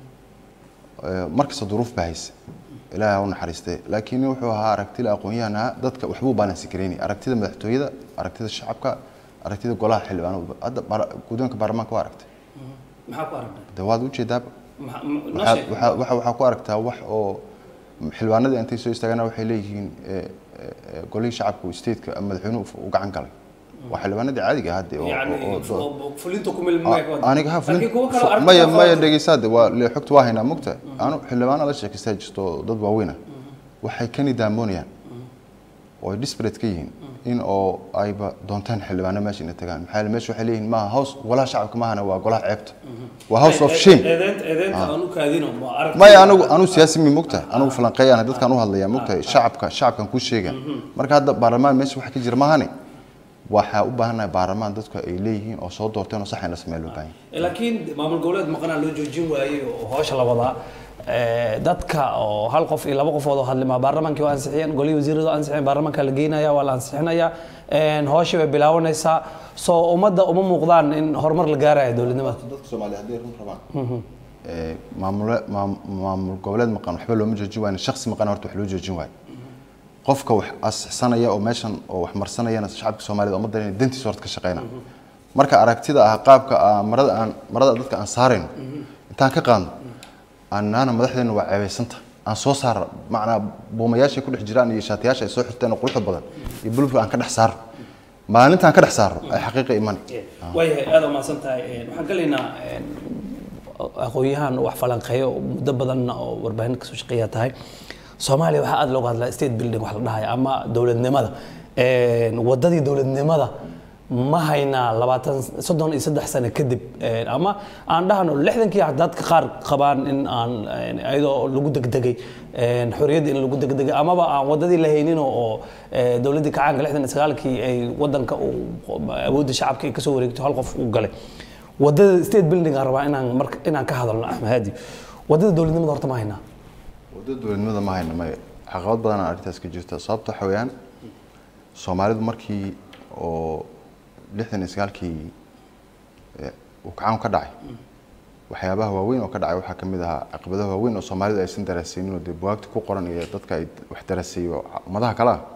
Eh, markasta duruuf baa haysa ilaahay ha u naxariistee laakiin nin wuxuu ahaa aragtida aqoon-yahan ahaa dadka waxbuu baalansi gareynay aragtida madaxtooyada aragtida shacabka aragtida golaha xildhibaanada hadda baar- guddoonka baarlamaanka waa aragtay maxaa ku aragtay de waad ujeedaaba Maxa- ma- noo waxaad sheeg. waxaa- waxaa waxaa ku aragtaa wax oo xildhibaanadii intay soo istaagana waxay leeyihiin eh, eh, eh, golihii shacabka stateka ama madaxweynuhu u gacan galay waa xildhibaanadii caadiga ah hadde oo- yani oo- oo- fu- fulinta ku milmay ka wada. aniga ha Laakiin kuwa kale oo aragtida maya qabta- maya dhegeysaade waa le xogta waa haynaa mugta anu xildhibaana la sheekaystaa jirto oo dad waaweyn ah waxay ka nidaamoonayaan oo ay disparate ka yihiin in oo ayba doontaan xildhibaano meesha inay tagaan maxaa yeele meesha waxay leeyihiin maaha house golaha shacabka maahana waa golaha ceebta waa house of shame eedeynta eedeynta aan u kaadino ma aragtida maya anigu anigu siyaasi mi mugta anigu falanqeeyaan dadkaan u hadlaya mugta shacabka shacabkan kuu sheega marka hadda baarlamaan meesha waxa ka jira maahane waxaa u baahannahay baarlamaan dadku ay leeyihiin oo soo doorteen oo sax in la sameeya loo baahan yahay laakiin maamul goboleed maqanaa loo joojin waayey oo hoosha la wadaa eh, dadka oo hal qof iyo laba qofood oo hadlima baarlamaankii waa ansixiyeen golihii wasiiradu ansixiyeen baarlamaanka la geynaya waa la ansixinaya een, hooshii bay bilaabanaysaa soo ummadda uma muuqdaan in horumar la gaaraya dowladnimada dadka soomaaliya hadday run rabaan ee, maamule maam- maamul goboleed maqan waxba looma joojin waayo shaksi maqan horta wax loo joojin waayo qofka wax asixsanaya oo meeshan oo wax marsanayana shacabka soomaaliyed ummaddan inay dantiisa horta ka shaqeyna marka aragtida ah qaabka ah, marada aan marada dadka aan saarayno intaan ka qaadno annaana madaxdeena waa ceebaysanta aan soo saar macnaa buumayaashay ku dhex jiraan iyo shaatiyaasha ay soo xirteen oo quruxda badan iyo bulufka aan ka dhex saarno maalintaan ka dhex saarno ay xaqiiqa imani waayahay aada umahadsan tahay waxaan gelaynaa aqoon-yahan wax falanqeeyo muddo badanna oo warbaahin kasoo shaqeeya tahay soomaaliya waxaa aada looga hadlaa state building wax la dhahaya ama dowladnimada wadadii dowladnimada ma haynaa labaatan soddon iyo saddex sano kadib ama aan dhahno lixdankii dadka qaar qabaan in aan iyadoo lagu degdegay xorriyadda in lagu degdegay amaba aan wadadii la haynin oo dowladdii kacaanka lixdan iyo sagaalkii ay wadanka awoodda shacabka ay kasoo wareegto hal qof uu galay wadada state building aan rabaa inaan marka inaan ka hadalno axmed haadi wadada dowladnimada horta ma haynaa wadada dowladnimada ma hayna maya caqabad badan aa arrintaas ka jirta sababta waxa weeyaan soomaalidu markii oo lixdan iyo sagaalkii uu kacaan ka dhacay waxyaabaha waaweyn oo ka dhacay waxaa kamid ahaa caqabadaha waaweyn oo soomaalidu aysan daraasaynin oo dee buwaagta ku qoran iyo dadka ay wax daraaseeyo ummadaha kale ah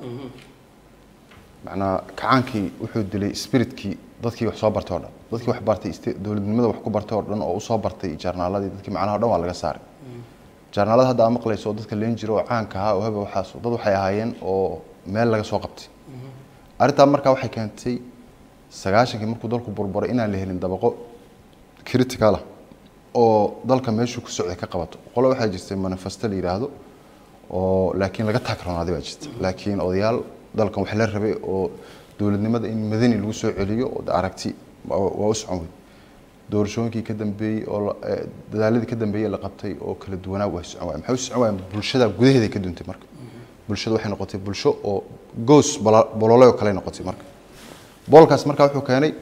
macnaa kacaankii wuxuu dilay spiritkii dadkii wax soo bartay oo dhan dadkii wax bartay dowladnimada wax ku bartay oo dhan oo usoo bartay jaarnaaladii dadkii macnaha o dhan waa laga saaray jaarnaalada hadda aa maqlayso oo dadka leen jiro oo caanka ahaa oo habe waxaas dad waxay ahaayeen oo meel laga soo qabtay arrintaa markaa waxay keentay sagaashankii markuu dalku burburay inaan la helin dabaqo critical ah oo dalka meeshuu ku socday ka qabato qolo waxaa jirtay manifesto la yidhaahdo oo laakiin laga taagroonaaday baa jirta laakiin odayaal dalkan wax la rabay oo dowladnimada in madani lagu soo celiyo oo aragti waa u socon wey doorashooyinkii ka dambeeyey oo dadaaladii ka dambeeyey la qabtay oo kala duwanaa waa socon waay maxay u socon waayeen bulshada gudaheeda ka duntay marka bulshada waxay noqotay bulsho oo goos bolole oo kale noqotay marka boolkaas marka wuxuu keenay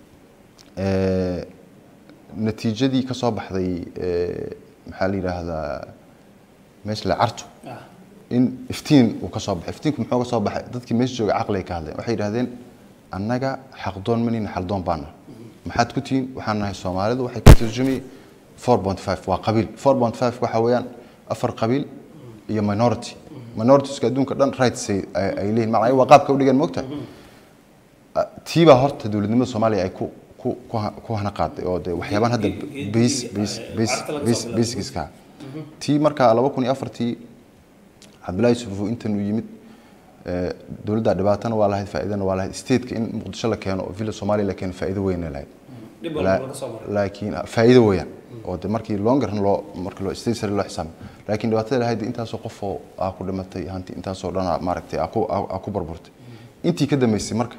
natiijadii ka soo baxday maxaa la yidhaahdaa meesha la carto in iftiin uu ka soo baxay iftiinku muxuu ka soo baxay dadkii meesha jooga caqliga ka hadleen waxay yidhahdeen annaga xaqdoon manina xaldoon baana maxaad ku tihiin waxaan nahay soomaalidu waxay ka turjumay four point five waa qabiil four point five waxa weeyaan afar qabiil iyo minority minoritiska adduunka dhan rights ay ay leeyihin macnaa waa qaabka u dhigan moogtahay tiibaa horta dowladnimada soomaaliya ay ku ku ku hana qaaday oo de waxyaabaan hadda base base base base basicska tii markaa laba kun iyo afartii cabdullaahi yusufu intan uu yimid dowladda dhibaatana waa lahayd faa'iidana waa lahayd stateka in muqdisho la keeno oo villa soomaaliya la keeno faa'iido weyna lahayd laakiin faa'iido weeyaan oo de markii longer run loo marka loo state sare loo xisaabo laakiin dhibaatada lahayd intaasoo qof oo aa ku dhimatay hanti intaasoo dhan maaragtay aa ku aa ku burburtay intii ka dambeysay marka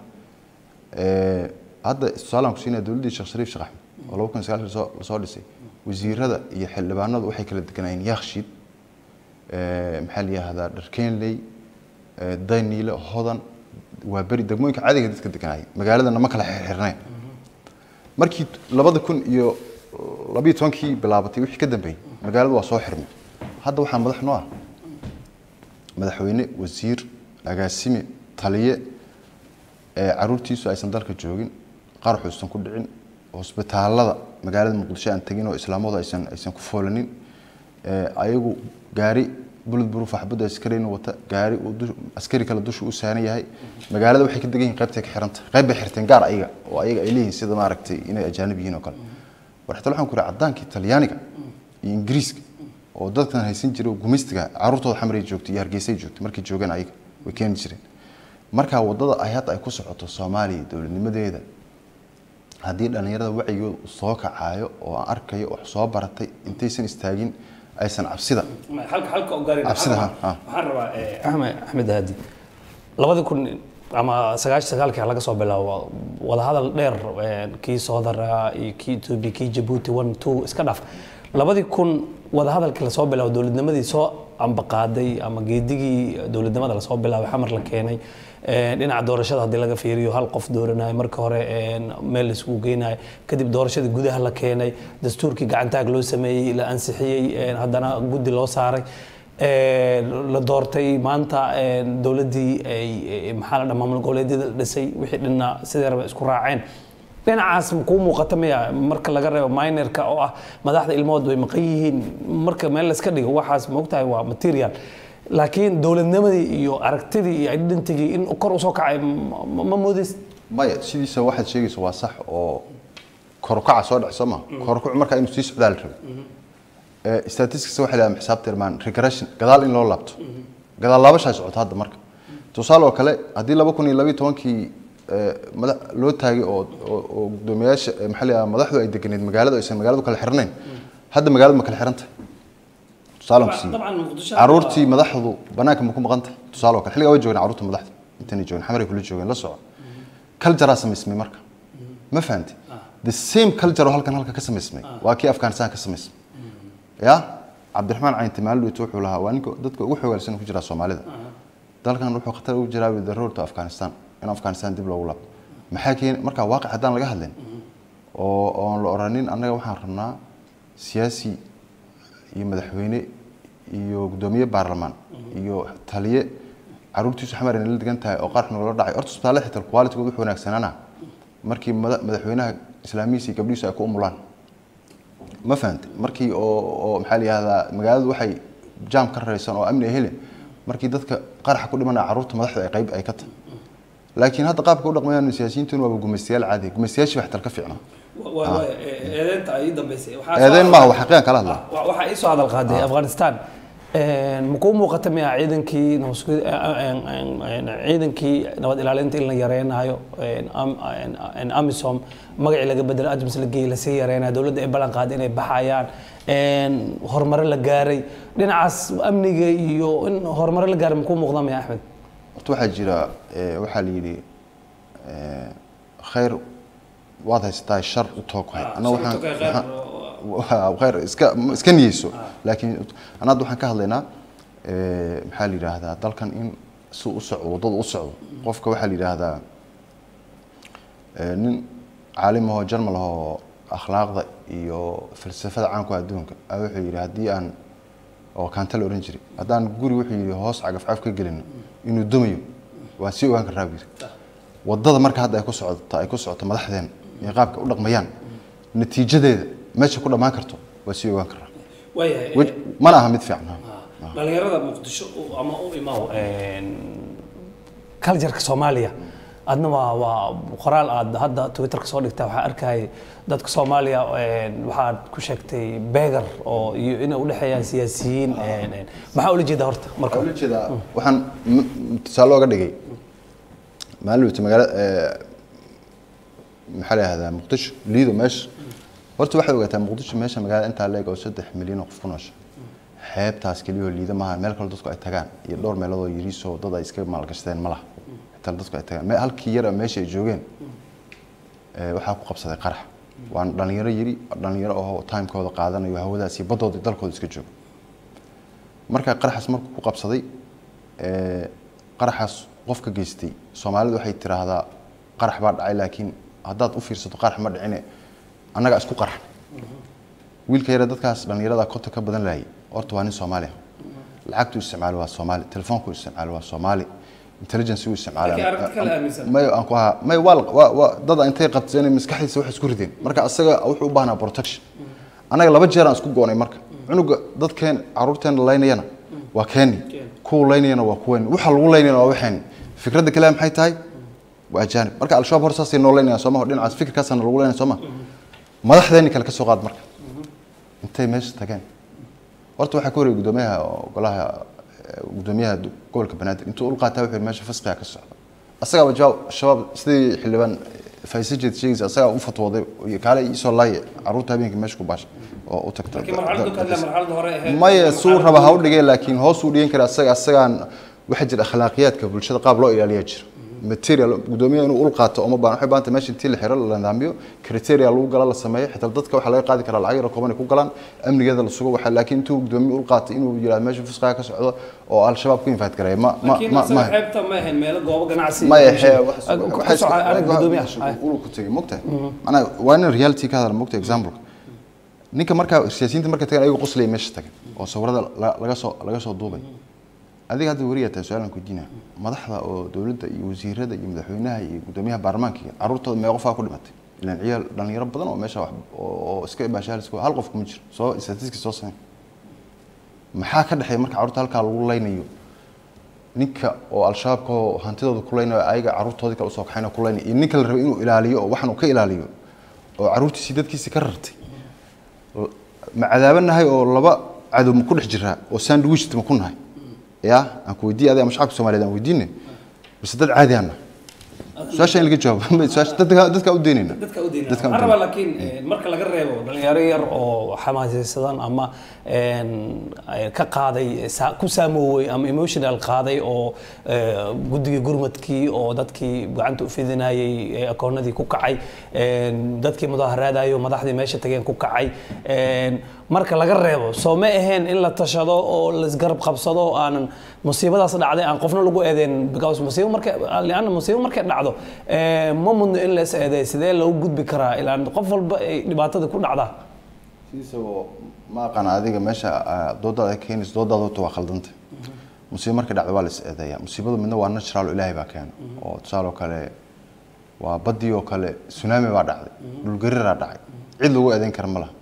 hadda tusaalaan ku siinaya dowladdii sheekh shariif sheekh axmed oo laba kun sagaal lasoo lasoo dhisay wasiirada iyo xildhibaanadu waxay kala deganayeen yaakshiid maxaa la yihahdaa dharkeenley dayniile hodan waa beri degmooyinka caadiga dadka deganayay magaaladana ma kala xirxirnayn markii labada kun iyo labiyo tobankii bilaabatay wixii ka dambeeyey magaaladu waa soo xirmay hadda waxaa madax noo ah madaxweyne wasiir agaasime taliye caruurtiisu aysan dalka joogin qaraxu aysan ku dhicin hosbitaalada magaalada muqdisho aan tegin oo islaamadu aysan aysan ku foolanin ayagu gaari bulud buruuf xabadda askarin wata gaari uu askari kale dusha u saaran yahay magaalada waxay ka degan yihiin qaybtay ka xiranta qayb bay xirteen gaar ayaga oo ayaga ay leeyihiin sida maaragtay inay ajaanib yihiin oo kale war xitaa waxaan ku yidhi caddaankii talyaaniga iyo ingiriiska oo dadkan haysan jiray oo gumaystiga caruurtooda xamaray joogtay iyo hargeysay joogtay markay joogaan ayaga way keeni jireen markaa wadada ay hadda ay ku socoto soomaaliya dowladnimadeeda haddii dhallinyarada wacyigooda uu soo kacaayo oo aan arkayo wax soo baratay intaysan istaagin aysan cabsida cabsida waxaan rabaa axmed axmed haadi labadii kun ama sagaashi sagaalkii laga soo bilaabo wadahadal dheer kii soodara iyo kii etoobiya kii jabuuti one two iska dhaaf labadii kun wadahadalkii lasoo bilaabo dowladnimadii soo ambaqaaday ama geedigii dowladnimada lasoo bilaabay xamar la keenay Een, dhinaca doorashada haddii laga fiiriyo hal qof dooranayo marka hore een, meel la isugu geynayo kadib doorashadii gudaha la keenay dastuurkii gacantaag loo sameeyey la ansixiyey een, haddana guddi loo saaray Een, la doortay maanta een, dowladdii ay ay- maxaa la dhahaa maamul goboleedyada la dhisay wixii dhinna sidii raba isku raaceen dhinacaas kuu muuqata miya marka laga reebo minerka oo ah madaxda ilmahood way maqan yihiin marka meel la iska dhigo waxaas maogtahay waa material laakiin dowladnimadii iyo aragtidii iyo identigii in kor usoo kacay ma- ma ma moodis maya sidiisa waxaad sheegaysa waa sax oo korukaca soo dhac soo ma korukacu markaa inuu sii socdaa la rabay Eh, statistics waxay leedahay xisaabta irmaan regression gadaal in loo laabto gadaal laabashaa socota hadda marka tusaale oo kale haddii laba kun iyo labiyo tobankii eh, madax loo taagay oo oo- oo guddoomiyaasha eh, maxaa la yidhahdaa madaxdu ay deganeed magaalada aysan magaaladu kala xirnayn hadda magaaladu ma kala xiran tahay tusaale aan ku siiyo caruurtii madaxdu banaanka ma ku maqan tahay tusaale oo kale xilligaa way joogeen caruurta madaxda intanay joogeen xamaray kula joogeen la soco culturea samaysmay marka ma fahamtay the same culture oo halkan halka ka samaysmay waa kii afghanistan ka samaysmay ya cabdiraxmaan caynti maalidhowt wuxuu lahaa waa ninka dadka ugu xoogaalsan ku jira soomaalida dalkan wuxuu khatar ugu jiraa with the road to afghanistan in afghanistan dib loogu laabto maxaa keeni marka waaqic haddaan laga hadlin oo oon la oranin annaga waxaan rabnaa siyaasi iyo madaxweyne iyo guddoomiye baarlamaan iyo taliye caruurtiisu xamar inay la degan tahay oo qarx nagula dhacay horta isbitaallada xitaa qualitygood wuxuu wanaagsanaana markii mada- madaxweynaha islaamihiisa iyo gabdhihiisu ay ku umulaan ma fahantay markii oo oo maxaa la yihahdaa magaaladu waxay jaam ka raraysan oo amni ay helen markii dadka qaraxa ku dhimanaya caruurta madaxda ay qayb ay ka tahay laakiin hadda qaabka u dhaqmayaan siyaasiyiintuna waaba gumaystayaal caadi gumaystayaashii wax tal ka fiicnaa eedeynta ay dambeysay eedeyn maaha waa xaqiiqan kala hadla waxaa ii soo hadal qaaday afghanistan ma kuu muuqata miya ciidankii nabadsugi- ciidankii nabad ilaalinta in la yareynayo amisom magacii laga bedelo adams la geeyey lasii yareynayo dowladda ay ballan qaaday inay baxayaan horumare la gaaray dhinacaas amniga iyo in horumare la gaaray ma kuu muuqda miya axmed horta waxaa jira eh, waxaa la yidhi eh, khayr waad haysataa shar u toog hay Ah, Anna shar u waxaan- toog hay, khayr waxaan- waa khayr iska iska niyeyso laakiin anna hadda waxaan ka hadlaynaa eh, maxaa la yidhaahdaa dalkan in si u socdo waddada u socdo qofka waxaa la yidhaahdaa eh, nin caalim ahoo jarmal ahoo akhlaaqda iyo falsafada caanku adduunka a wuxuu yidhi haddii aan oo kaanta la ohan jiray haddaan guri wuxuu yidhi hoos cagafcaf ka gelino inuu dumayo waa sii ogaan karraa buu yidhi waddada marka hadda ay ku socoto ay ku socoto madaxdeen iyo qaabka u dhaqmayaan natiijadeeda meesha ku dhammaan karto waa sii ogaan karraa waayahay Wej- mana aha mid fiican ha. dhalinyarada muqdisho u- ama u imaw cultureka soomaaliya adna waa waa qoraal aad hadda twitterka soo dhigta waxaa arkayay dadka soomaaliya een, waxaad ku sheegtay begar oo iyo inay udhexeeyaan siyaasiyiin een, een. maxaa ula jeeda horta marka waxaan ula jeedaa waxaan m- m- tusaale ooga dhigay maalin wata magaala maxaa la yihahdaa muqdisho liido meesha horta waxay ogaataa muqdisho meesha magaalada intaa leeg oo saddex milyan oo qof ku noosha xeebtaas keliyoo liida maaha meel kale dadku ay tagaan iyo dhowr meelood oo yariisoo dad ay iska maalgashadeen ma laha xitaa dadku ay tagaan Me- halkii yara meesha ay joogeen eh, waxaa ku qabsaday qarax waan dhalinyaro yiri dhalinyaro oo timekooda qaadanayo hawadaas iyo baddooda iyo dalkooda iska jooga marka qaraxaas markuu ku qabsaday ee, qaraxaas qofka geystay soomaalidu waxay tiraahdaa qarax baa dhacay laakiin haddaad u fiirsato qarax ma dhicine annaga isku qarax wiilka yare dadkaas dhallinyarada konta ka badan laayay horta waa nin soomaali ah lacagtu isticmaalo waa soomaali telefoonku isticmaalo waa soomaali intelligence uu isticmaalo Laakiin aragti kale aaminsan. may aan ku ahaa may waa waa waa dada intay qabteen maskaxdiisa wax isku rideen marka asaga wuxuu u baahnaa protection anaga laba jeer aan isku goonay marka cunuga dadkeen caruurteena laynayana waa keeni kuwa laynayana waa kuweeni waxa lagu laynayana waa waxeen fikradda kale maxay tahay waa ajaanib marka al-shabaab hor saasay noo laynayaan sooma dhinacaas fikirkaasana lagu laynaya sooma madaxdeeni kale ka soo qaad marka intay meesha tageen horta waxaa ka horreeyay guddoomiyaha golaha eh, guddoomiyaha du- gobolka banaadir intuu ul qaataa wuxuu yidhi meesha fasqiga ka socda asagaaba jawaab shabaab sidii xildhibaan faysajeed sheegaysa asagaa u fatwooday iyo kaale isoo laaye caruurta habeenkii meesha ku baasha oo u tagta laakiin marxaladdu ka hadla marxaladda hore ahayd maya suu raba ha u dhigay laakiin hoos uu dhigan kara asaga asagaan waxaa jira akhlaaqiyaadka bulshada qaab loo ilaaliyaa jira material gudoomiyaha inuu ul qaato uma baahan waxay baahan tahay meesha intii la xiro la nidaamiyo criteria lagu gala la sameeyo xitaa dadka waxaa laga qaadi karaa lacag yar oo kooban ay ku galaan amnigeeda la sugo waxa laakiin intuu gudoomiye ul qaato inuu yiraahdo meesha fusqaa ka socdo oo al-shabaab ku invite gareeya ma ma laakiin ma asaga ma xeebta ma ahayn meelo goobo ganacsi ma iyo yahe bulshada. Ku soco arag gudoomiyaha ulu ku tegay mogtahay macnaa waa in reality ka hadal mogtahay example ninka markaa siyaasiyiinta markay tagaan ayagoo qoslaya meesha tagan oo sawirada la- laga soo laga soo duubay adiga hadda weriyaa tahay su-aalan kuydiina madaxda oo dowladda iyo wasiirada iyo madaxweynaha iyo gudoomiyaha baarlamaanka iyo caruurtooda mee qofaa ku dhimatay ilaan ciyaal dhalinyaro badan oo meesha wax oo oo iska baashaalis hal qof kuma jiro soo statistics soo sameyn maxaa ka dhexeeya marka carruurta halkaa lagu laynayo ninka oo al-shabaabka oo hantidooda ku leynayo ayaga carruurtoodii kale usoo kaxayna ku leynayo iyo ninka la rabay inuu ilaaliyo oo waxan uu ka ilaaliyo oo carruurtiisii dadkiisii ka rartay ma cadaabanahay oo laba cadow ma ku dhex jiraa oo sandwich ma ku nahay ya aan ku weydiiye adiga ama shacabka soomaaliyeed aan weydiine base dad caadi ana su-aasha in laga jawaabo su-aasha dadka dadka u deynayna dadka u deynaa Dadka u waxaan rabaa laakiin eh, marka laga reebo dhalinyaro yar oo xamaasaysadan ama een, eh, ka qaaday sa- ku saamoowey ama emotional qaaday oo eh, guddigii gurmadkii oo dadkii gacanta u fidinayay eh, akoonadii ku kacay een, dadkii mudaaharaadayo madaxdii meesha tageen ku kacay een, marka laga reebo soo ma aheen in la tashado oo laisgarab qabsado oo aanan musiibadaas dhacday aan qofna lagu eedeen because musiibo markay lianna musiibo markay dhacdo eh, ma mudno in la is eedeey sidee loogu gudbi karaa ilaan qof walba ay dhibaatada ku dhacdaa sidiisaba ma aqaan adiga meesha ah, doodaada ka keenaysa doodaada horta waa khaldanta musiibo markay dhacdo waa la is eedeeyaa musiibadu midna waa natural oo ilaahay baa keena oo tusaale oo kale waa badii oo kale tsunami baa dhacday dhulgariraa dhacay cid lagu eedeyn kara ma laha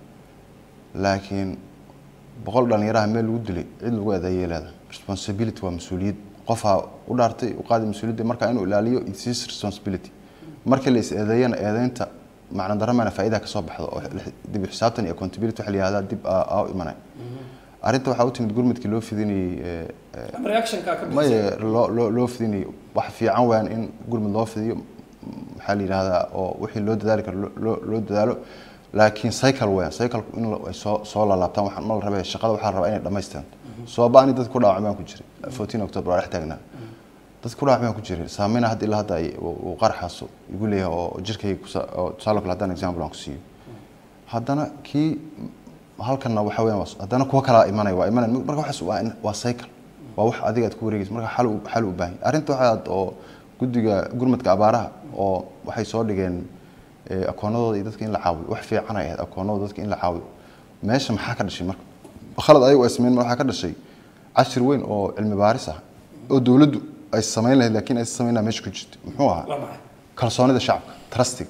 laakiin boqol dhalinyaraha meel lagu dilay cid lagu eedeeyay leedahay responsibility waa mas-uuliyad qofaa u dhaartay u qaaday mas-uuliyadda marka inuu ilaaliyo it's his responsibility markii la is eedeeyana eedeynta macna daramana faa'iida ka soo baxdo oo dib u xisaabtan iyo accountability waxa la yihahdaa dib aa aa u imanaya arrinta waxaa u timid gurmadkii loo fidinayay ee, ee, reactionka ka maye loo loo loo fidinayo wax fiican waan in gurmud loo fidiyo m- maxaa la yidhaahdaa oo wixii loo dadaali karo loo- loo loo dadaalo laakiin cycle weeyaan cycle in la- ay soo soo laalaabtaan waxaan ma la rabay shaqada waxaa la rabaa inay dhammaystaan soo baani dad ku dhaawacmaan ku jiray 14 october waa dhex taagnaa dad ku dhaawacmaan ku jiray saameyna hadda ilaa hadda ay uu uu qaraxaaso igu leeyahay oo jirkayga kusa- oo tusaale kale haddaan example aan ku siiyo haddana kii halkanna waxa weeyaan waa- haddana kuwa kalaa imanaya waa imanaya marka waxaas waa in- waa cycle waa wax adiga aad ku wareegaysa marka xal u- xal u baahan yahay. arrinta waxaad oo guddiga gurmadka abaaraha oo waxay soo dhigeen eh, akoonadooda iyo dadka in la caawiyo wax fiican ay ahayd akoonadooda dadka in la caawiyo meesha maxaa ka dhashay marka khalad ayagu ay sameyn waxaa ka dhashay cashir weyn oo cilmi baaris ah oo dowladdu ay samayn lahayd laakiin ay samaynaa meesha ku jirta muxuu ahaa waa maxay kalsoonida shacabka trustig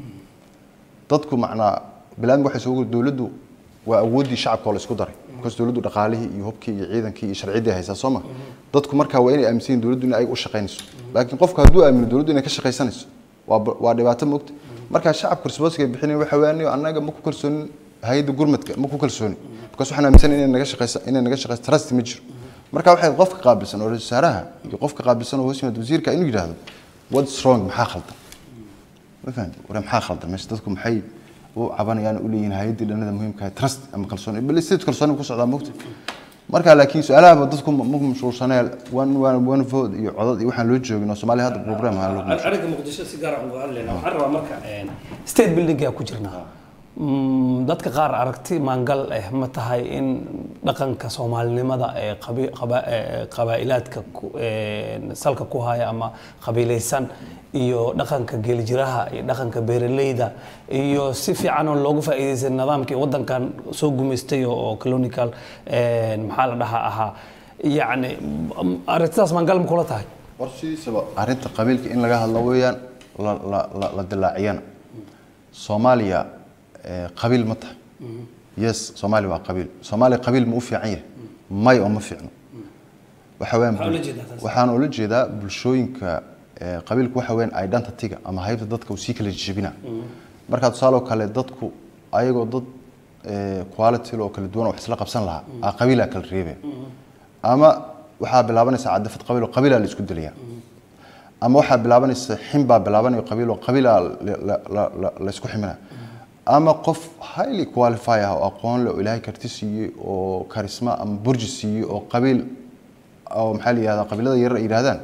dadku macnaa bilaadmi waxay soo dowladdu waa awooddii shacabka oo la isku daray because dowladdu dhaqaalihii iyo hubkii iyo ciidankii iyo sharciyaddii ay haysaa soo ma dadku markaa waa inay aaminsan yihiin dowladdu in ay u shaqaynayso laakiin qofku hadduu aamino dowladdu inay ka shaqaysanayso waa ba- waa dhibaato moogta markaa shacabka responsiga ay bixinayo waxa weeyaan annaga ma ku kalsoonin hay-adda gurmadka ma ku kalsooni because waxaan aaminsan inay naga shaqaysa inay naga shaqayso trust ma jiro marka waxay qofka qaabilsan oo ra-iisul wasaaraha iyo qofka qaabilsan oo hoos yimaada wasiirka inuu yidhaahdo what's wrong maxaa khaldan ma fahamtay war maxaa khaldan meesha dadku maxay u cabanayaan u leeyihiin hay-addii dhanada muhiimka ah trust ama kalsooni bal sidii kalsooni ku socdaa moogta marka laakiin su-aalaha dadku ma ma mashquulsanee one one one vote iyo codad iyo waxaan loo joogin oo soomaaliya hadda program ha loo aniga muqdisho si gaar ah uga hadlayna waxaan rabaa marka een, state buildingaa ku jirnaa Mm, dadka qaar aragti maangal eh ma tahay in dhaqanka soomaalinimada ee qabi- qaba- ee qabaa'ilaadka ku- een, salka ku haya ama qabiilaysan iyo dhaqanka geelijiraha iyo dhaqanka beeraleyda iyo si fiican oo loogu faa'iidaysan nidaamkii waddankan soo gumaystay oo oo colonial een, maxaa la dhahaa ahaa yacni m- aragtidaas maangal ma kula tahay war sidiisaba arrinta qabiilka in laga hadlo weeyaan la la la la dilaaciyana soomaaliya eh, qabiil ma tahay yes soomaaliya waa qabiil soomaaliya qabiil ma u fiican yahay may oo ma fiicno waxa weeyaan Maxaa ula jeedaa taas? waxaan ula jeedaa bulshooyinka eh, qabiilku waxa weeyaan identity-ga ama haybta dadka uu sii kala jebina marka tusaale oo kale dadku ayagoo dad eh, quality oo kala duwan oo wax isla qabsan lahaa aa qabiilaa kala reebaya ama waxaa bilaabanaysa cadafad qabiil oo qabiilaa la isku dilaya ama waxaa bilaabanaysa xin baa bilaabanayo qabiil oo qabiilaa la- la- la- la- la isku ximina ama qof highly qualify ah oo aqoon leh oo ilaahay karti siiyey oo karisma ama burji siiyey oo qabiil oo maxaa la yihahdaa qabiilada yarar ay yidhahdaan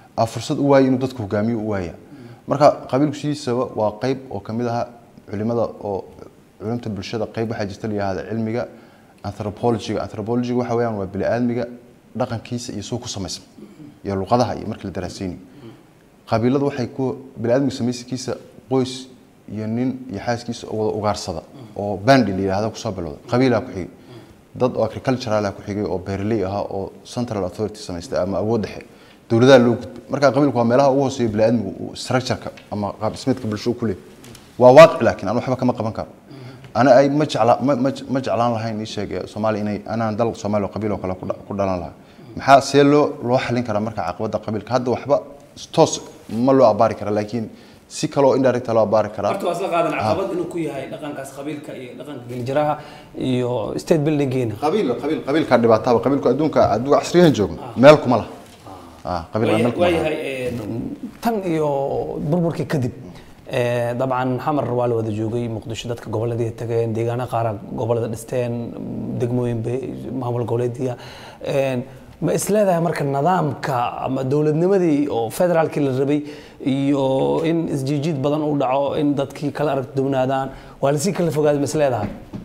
aa fursad u waayay inuu dadku hogaamiyo u waaya marka qabiilku sidiisaba waa qayb oo kamid aha culimada oo culimta bulshada qayb waxaa jirta la yihahda cilmiga anthropologyga anthropologyga waxa weeyaan waa bini-aadmiga dhaqankiisa iyo suu ku samaysan iyo luqadaha iyo markii la daraasaynayo qabiiladu waxay ku bini-aadmiga samaysikiisa qoys iyo nin iyo xaaskiisa oo wada ugaarsada oo bandi la yidhahda kusoo bilowda qabiilaa ku xigay dad oo agricultural ku xigay oo beerley ahaa oo central authority samaystay ama awood dhexe dowladaha loo gudbay marka qabiilku waa meelaha ugu hooseeya biniaadmigu uu structureka ama qaab dhismeedka bulsho ku leeyahay waa waaqic laakiin aan waxba kama qaban karo ana ay ma jecla ma ma ma jeclaan lahayn ii sheeg ee soomaaliya inay anaan dal soomaaliya oo qabiil oo kale ku dha- ku dhalan lahaa maxaa see loo loo xalin karaa marka caqabada qabiilka hadda waxba toos ma loo abaari kara laakiin si kaloo indirect loo abaari karaa horta waa isla qaadan caqabad inuu ku yahay dhaqankaas qabiilka iyo dhaqanka geljiraha iyo state buildingeena qabiil qabiil qabiilka dhibaataba qabiilku adduunka adduunka casriyahan joogno meel kuma laha ah qabiilka meel kuma laha waayahay tan iyo burburkii kadib ee, dabcan xamar waa la wada joogay muqdisho dadka goboladii tageen deegaano qaara gobolada dhisteen degmooyin bay maamul goboleediya Een, ma isleedahay marka nidaamka ama dowladnimadii oo federaalkii la rabay iyo in isjiijiid badan uu dhaco in dadkii kala arag duwnaadaan waa lasii kala fogaaday ma isleedahay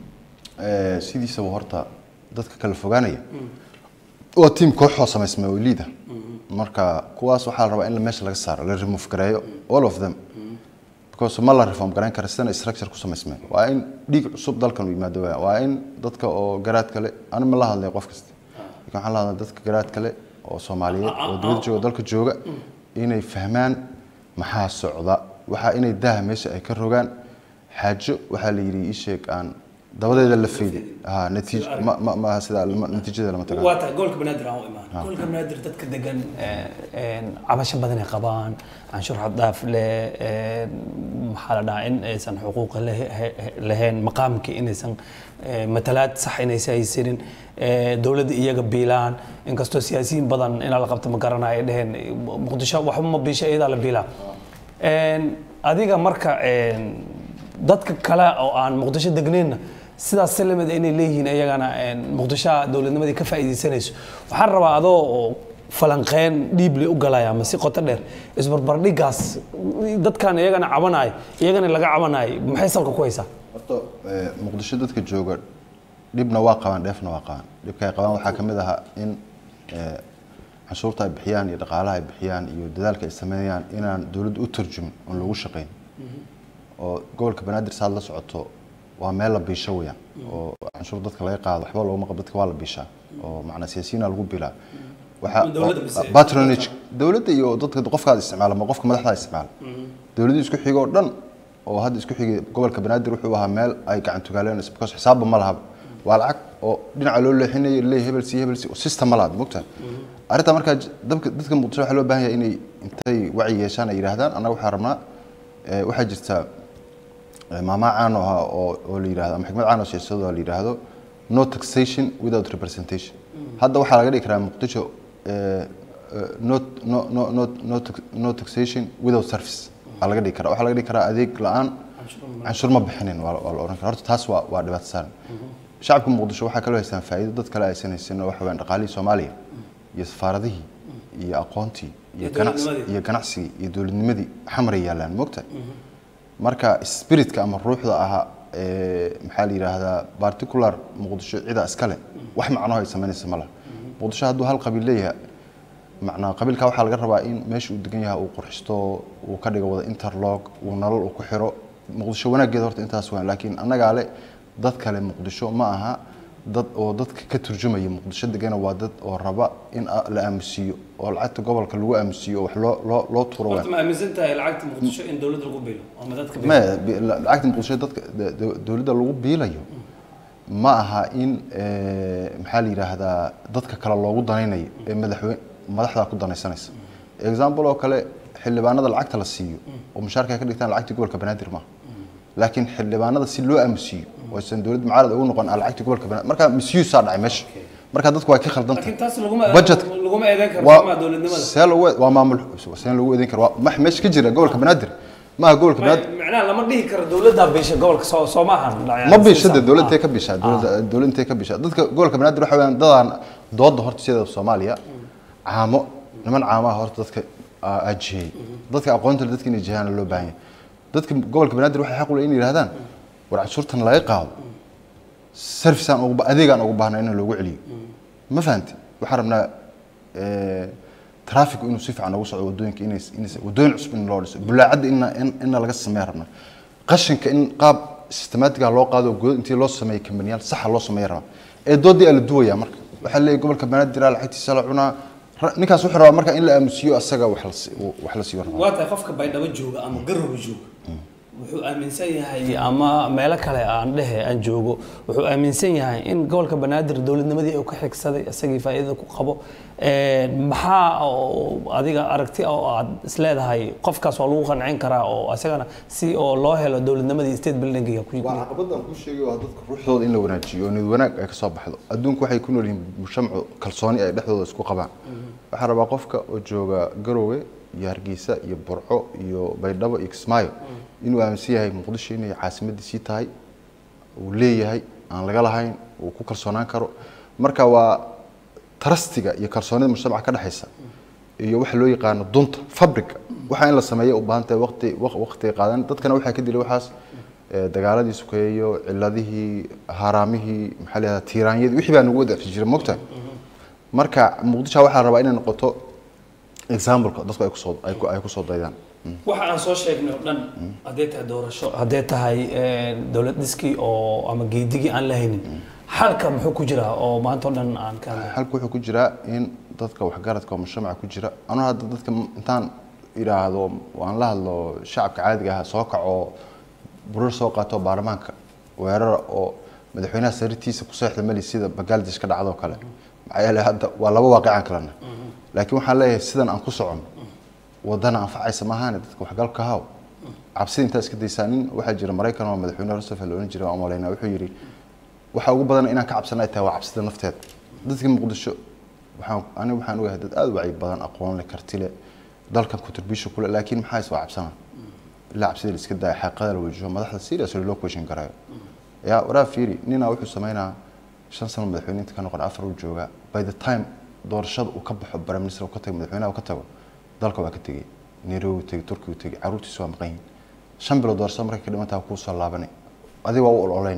Ee, sidiisaba horta dadka kala fogaanaya waa tiim kooxoo samaysmay oo liida marka kuwaas waxaa la rabaa in la meesha laga saaro la remove gareeyo all of them because ma la reform gareyn kara sidana structure ku samaysmeen waa in dhiig cusub dalkan u yimaado waaya waa in dadka oo garaad kale ani ma la hadlay qof kasta laakiin waxaan la hadlay dadka garaad kale oo soomaaliyeed oo dowladda jooga dalka jooga inay fahmaan maxaa socda waxaa inay daaha meesha ay ka rogaan xaajo waxaa la yidhi ii sheeg aan dabadeeda la faydi ha natiij ma ma ma sida lama- natiijada lama tagaan waa tahay gobolka banaadir aan u imaan gobolka banaadir dadka degan cabasho badan ay qabaan canshuur xad dhaaf leh een, maxaa la dhahaa in aysan xuquuqa leh- he- he- lahayn maqaamkii inaysan eh, matalaad sax inaysan haysanin eh, dowladda iyaga biilaan inkastoo siyaasiyiin badan inaa la qabto ma garanayo ay dheheen muqdisho waxba ma biisha iyadaa la biilaa Een, adiga marka een, dadka kale oo aan muqdisho degnayna sidaas salamid inay leeyihiin iyagana een, muqdishoa dowladnimadii ka faa'iidaysanayso waxaan rabaa adoo oo falanqeen dhiible u galaya ama si qoto dheer isbarbardhigaas dadkan iyagana cabanayo iyagana laga cabanayo maxay salka ku haysaa horta ee, muqdisho dadka jooga dhibna waa qabaan dheefna waa qabaan dhibka ay qabaan waxaa ka mid ahaa in ee, canshuurta ay bixiyaan iyo dhaqaalaha ay bixiyaan iyo dadaalka ay sameeyaan inaan dowladdu u turjumin oon lagu shaqayn oo gobolka banaadir saad la socoto waa meel la biisho weeyaan oo canshuur dadka laga qaado waxba looguma qabo dadka waa la biishaa oo macnaa siyaasiyiina lagu bilaa waxaa Dowladda mise- patronage dowladda iyo dadka qofkaad isticmaala ma qofka madaxda isticmaala dowladda isku xigo oo dhan oo hadda isku xigay gobolka banaadir wuxuu ahaa meel ay gacan tugaaleen because xisaabba ma lahaba waa lacag oo dhinaca loo leexinayo leey hebel si hebel si system ma laha mogta arrinta markaa j- dadka dadka muqdisho waxaa loo baahan yahay inay intay wacyi yeeshaan ay yidhaahdaan annaga waxaa rabnaa ee, waxaa jirta ee, maamaa caan oo ahaa oo oo la yidhahdo ama xikmad caan oo siyaasadoo la yidhaahdo no taxation without representation hadda waxaa laga dhigi karaa muqdisho ee, ee, no no no no no tax- no taxation without service waxaa laga dhigi karaa waxaa laga dhigi karaa adeeg la-aan canshuur ma bixinin waa waa la oran karaa horta taas waa waa dhibaato saaran shacabka muqdisho waxaa kaloo haystaan faa'iido dad kale aysan haysan oo waxa weeyaan dhaqaalihii soomaaliya iyo safaaradihii iyo aqoontii iyo Iyo ganacsi dowladnimadii. iyo ganacsigii iyo dowladnimadii xamray yaalaan mogta marka spiritka ama ruuxda ahaa ee, maxaa la yidhaahdaa particular muqdisho cida iskale wax macnoho ay samaynaysa ma laha muqdisho hadduu hal qabiil leeyahay macnaa qabiilka waxaa laga rabaa in meesha uu degan yahay uu qurxisto uu ka dhigo wada interlog uu nolol uu ku xiro muqdisho wanaaggeeda horta intaas waan laakiin annagaa le dad kale muqdisho ma aha dad oo dadka ka turjumaya muqdisho degana waa dad oo raba in a- la aamusiiyo oo lacagta gobolka lagu aamusiiyo oo wax loo loo loo tuuro waan horta ma aaminsan tahay lacagta muqdisho in dowladda lagu biilo ama dadka ma bi- la- lacagta muqdisho dadka de- de- dowladda lagu biilayo ma aha in eh, maxaa la yidhaahdaa dadka kale loogu danaynayo ee madaxweyne madaxdaa ku danaysanaysa example oo kale xildhibaanada lacagta la siiyo oo mushaarka ay ka dhigtaan lacagtii gobolka banaadir maaha laakiin xildhibaanada si loo aamusiiyo oo aysan dowladda mucaarad ugu noqon aan lacagtii gobolka banaadir marka misuse-aa dhacay meesha marka dadku waa ka khaldan tahay laakiin taas laguma budget laguma eedeyn karo waa somaa dowladnimada see lagu waa maamul see lagu eedeyn karo waa max meesha ka jira gobolka banaadir maaha gobolka banaadir macnaha lama dhihi karo dowladda biisha gobolka soo soo maahan ma biishade dowladda intee ka biishaa dowladda dowladda intee ka biishaa dadka gobolka banaadir waxa weeyaan dadaan dooda horta sida Soomaaliya caamo niman caamaha horta dadka aa aa jihey dadka aqoonta leh dadka inay jihaana loo baahan yahay dadka gobolka banaadir waxay xaq u leeyihin inay yidhahdaan war cashuurtan laga qaado serviceaan ugu ba- adeegaan ugu baahnaa in loogu celiyo ma fahanti waxaan rabnaa eh, trafficu inuu si fiican ugu socdo wadooyinka inay inay wadooyin cusub in loo dhiso bulaacadda inna in inna laga sameeya rabnaa qashinka in qaab systematiga loo qaado good intii loo sameeyo kambaniyaal saxa loo sameeya rabaa ee doodii aa la duwayaa marka waxaa leeyahay gobolka banaadir aa lacagtiisa la cunaa Ra- ninkaas wuxuu rabaa marka in la aamusiyo asaga wax la si- wax la siiyo rabaa waa tahay qofka baydhabo jooga ama garowe jooga wuxuu aaminsan yahay ama meelo kale aan dhehe aan joogo wuxuu aaminsan yahay in gobolka banaadir dowladnimadii uu ka xigsaday isagii faa'iidada ku qabo Een, maxaa oo adiga aragti oo aad isleedahay qofkaas waa lagu qancin karaa oo isagana si oo loo helo dowladnimadii state buildingiga ku waa caqabadaan ku sheegay waa dadka ruuxdooda in la wanaajiyo oo niyad wanaag ay ka soo baxdo adduunku waxay ku nool yihiin mujtamacu kalsooni ay dhexdooda isku qabaan waxaa rabaa qofka oo jooga garowe iyo hargeysa iyo burco iyo baydhabo iyo kismaayo inuu aaminsan yahay muqdisho inay caasimadiisii tahay uu leeyahay aan laga lahayn uu ku kalsoonaan karo marka waa tarastiga iyo kalsoonida mujtamaca ka dhexaysa iyo waxa loo yaqaano dunta fabrica waxa in la sameeyo u baahan tahay waqti waq- waqti qaadan dadkana waxaa ka dilay waxaas eh, dagaaladii sukeeyo ciladihii haraamihii maxaa la yihahdaa tiiraanyadii wixii baa nagu wada jira mogta marka muqdisho waxaa la rabaa inay noqoto exampleka dadku ay kusoo ay ku- ay kusoo daydaan waxa aan soo sheegnay oo dhan haddee tahay doorasho haddee tahay dowlad dhiskii oo ama geedigii aan la haynin xalka muxuu ku jiraa oo maanta oo dhan aan ka hadlay halka wuxuu ku jiraa in dadka waxgaradka oo mujtamaca ku jira anuu hadda dadka m- intaan idhaahdo waan la hadlo shacabka caadiga ah soo kaco burar soo qaato baarlamaanka weerara oo madaxweynaha sariirtiisa ku seexda mali sida bangladesh ka dhacdo kale maxaa yeelay hadda waa laba waaqicaan kalena laakiin waxaan leeyahay sidan aan ku socon wadana anfacaysa maahaane dadka waxgalka haw cabsida intaa iska daysaa nin waxaa jira maraykan oo madaxweyne roosevelt la odhan jiray waan malaynaa wuxuu yidhi waxa ugu badan inaan ka cabsana ay tahay waa cabsida nafteeda dadka muqdisho waxaan aniga waxaan ogahay dad aada u wacyi badan aqoon leh karti leh dalkan contribution kule laakiin maxaa is waa cabsana ilaa cabsida la iska daaya xaqiiqada la wajaho madaxda seriously loo question garayo yaa waraa fiiri ninaa wuxuu sameynaa shan sano madaxweyne inta ka noqon afar uu joogaa by the time doorashada uu ka baxo prime minister uu ka tago madaxweynaha uu ka tago dalka waa ka tegey nairobi uu tegey turki uu tegey caruurtiisu waa maqan yihiin shan bilood doorashada markay ka dhimantaa kuu soo laabanay adiga waa u ololeyni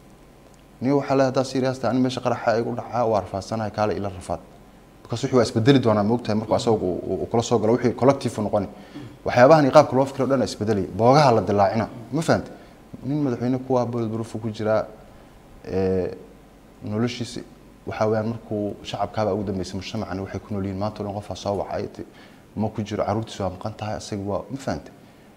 niyo waxaa le haddaa serious tahay ani meesha qaraxa igu dhacaa waa rafaasanahay kaale ila rafaad because wixii waa isbedeli doonaa moogtahay markuu asaga uu- uu uu kula soo galo wixii collective u noqoni waxyaabahan iyo qaabka loo fikiro dhan is bedelaya boogaha la dilaacina ma fahante nin madaxweyne kuwa bulletproof ku jiraa ee, noloshiisi waxaa weeyaan markuu shacabkaaba ugu dambeysay mujtamacani waxay ku nool yihiin maanta o dhan qofaa soo wacay ti- ma ku jiro caruurtiisu waa maqan tahay asaga waa ma fahante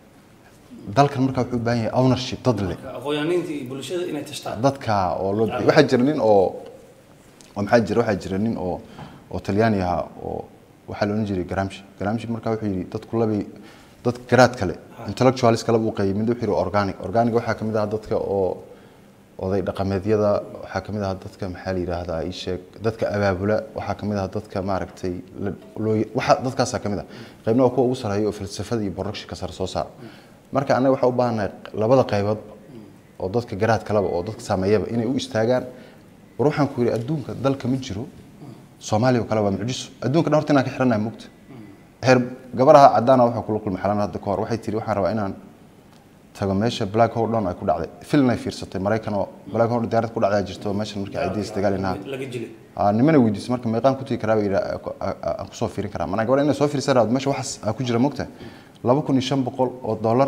dalkan markaa wuxuu u baahan yahay ownership dad leh aqoonyahaniinta iyo bulshada inay tashtaan dadka oo loo bixiy waxaa jira nin oo oo maxaa jira waxaa jira nin oo oo talyaani ahaa oo waxaa la odhan jiray garamshi garamshi markaa wuxuu yidhi dadku labay dad garaad kale intellectualis kale buu qaybay mid wuxuu yidhi organic organic waxaa kamid ah dadka oo oday dhaqameedyada waxaa kamid ah dadka maxaa la yidhaahdaa ii sheeg dadka abaabula waxaa kamid ah dadka maaragtay la- loo waxa dadkaasaa kamid ah qaybna waa kuwa ugu sarreeya oo falsafada iyo productionka sare soo saara marka annaga waxaa u baahannahay labada qaybood oo dadka garaad kaleba oo dadka saameeyaba inay u istaagaan war waxaan ku yidhi adduunka dalka ma jiro soomaaliya oo kale waa mucjiso adduunka dhan horta inaan ka xiranahay mugta heer gabaraha cadaana waxaa kula kulmay xalan hadda ka hor waxay tiri waxaan rabaa inaan tago meesha black hole dhan ay ku dhacday filin ay fiirsatay maraykan oo black hole diyaarad ku dhacdaa jirto meeshan markii ay diis dagaalinaha laga jilay aa nimana weydiisay marka meeqaan ku tegi karaa bay yidhi aan kusoo fiirin karaa manaa gabadha inay soo fiirsan raad meesha waxaas aa ku jira mogta laba kun iyo shan boqol oo dollar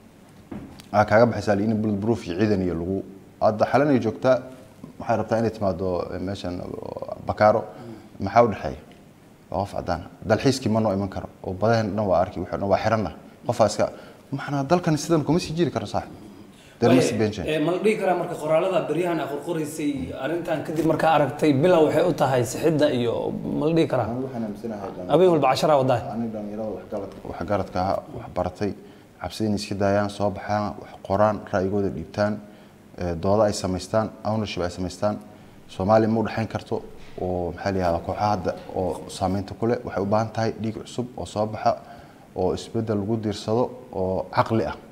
aa kaaga baxaysaa liin bullet proof iyo ciidan iyo lagu hadda xalan ay joogtaa waxay rabtaa inay timaado meeshan bakaaro maxaa u dhexeeya waa qof cadaan dalxiiskii ma noo iman karo oo badaheen dhan waa arki wuxuu dhan waa xiranna qofaa iska maxnaa dalkan sidan kuma sii jiri karo saaxib there must be a change. Ee, ma la dhihi karaa marka qoraalada beryahan aad qorqoraysay arrintan kadib markaa aragtay bilow waxay u tahay sixidda iyo ma la dhihi karaa Anigu waxaan aaminsanahay dhan- habeen walba casharaa wadaay aniga dhalinyarada waxgaradka waxgaradka ahaa wax baratay cabsida inay iska daayaan soo baxaan wax qoraan ra'yigooda dhiibtaan ee, doodo ay samaystaan ownership ay samaystaan soomaaliya ma u dhexayn karto oo maxaa la yihahdaa kooxaha hadda oo saameynta ku leh waxay u baahan tahay dhiig cusub oo soo baxa oo isbeddel lagu diirsado oo caqli ah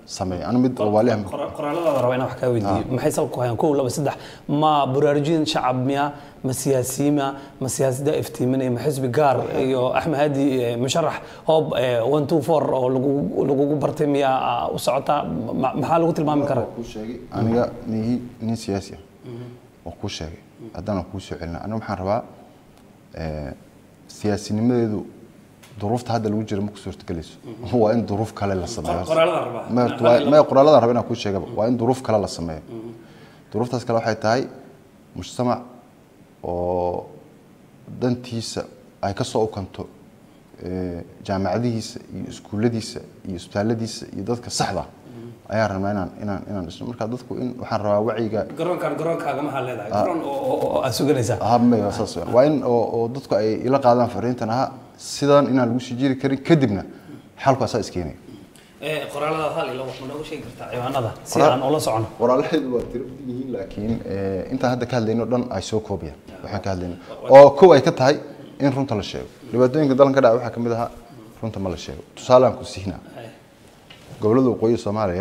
sameeya anu mid oo waaliha Qora- qoraaladaada raba inaan wax kaa weydiiyo maxay salka ku hayaan kow laba saddex ma baraarujin shacab miya ma siyaasiyiima ma siyaasadda iftiiminaya ma xisbi gaar iyo axmed hadi eh, musharax hoob eh, one two four oo lagu- lagugu bartay miya ah, u socotaa Ma- maxaa lagu tilmaami karaa kuu sheegay aniga nihi nin siyaasi ah oo kuu sheegay haddana kuu soo celina aniga waxaan rabaa eh, siyaasinimadeedu duruufta hadda lagu jira ma ku suurtagelayso waa in duruuf kale la sameeyo qoraalada rabaa Ma- waa- ma qoraalada raba inaan kuu sheegaba waa in duruuf kale la sameeyo duruuftaas kale waxay tahay mujtamac oo dantiisa ay ka soo ukanto eh, jaamacadihiisa iyo iskuulladiisa iyo isbitaalladiisa iyo dadka saxda ah ayaan rabnaa inaan inaan inaan dhisno marka dadku in waxaan rabaa wacyiga garoonkan garoonkaaga maxaa leedahay garoon oo- oo oo aad suganaysaa ah, ma- saas weyn. waa in oo oo dadku ay ila qaadaan fariintan aha sidan inaan lagu sii jiri karin kadibna xalku asaa iskeenaya qoraalada hal ilo wax ma nooga sheegi kartaa ciwaanada si Qoraal- aan ula socono walaalaheedu waa tiro badan yihiin laakiin eh, intaan hadda ka hadlayno dhan ay soo koobayaan waxaan ka hadlayno oo kow ay ka tahay in runta la sheego dhibaatooyinka dalan ka dhaca waxaa ka mid ahaa runta ma la sheego tusaalaan ku siinaa gobollada waqooyi soomaaliya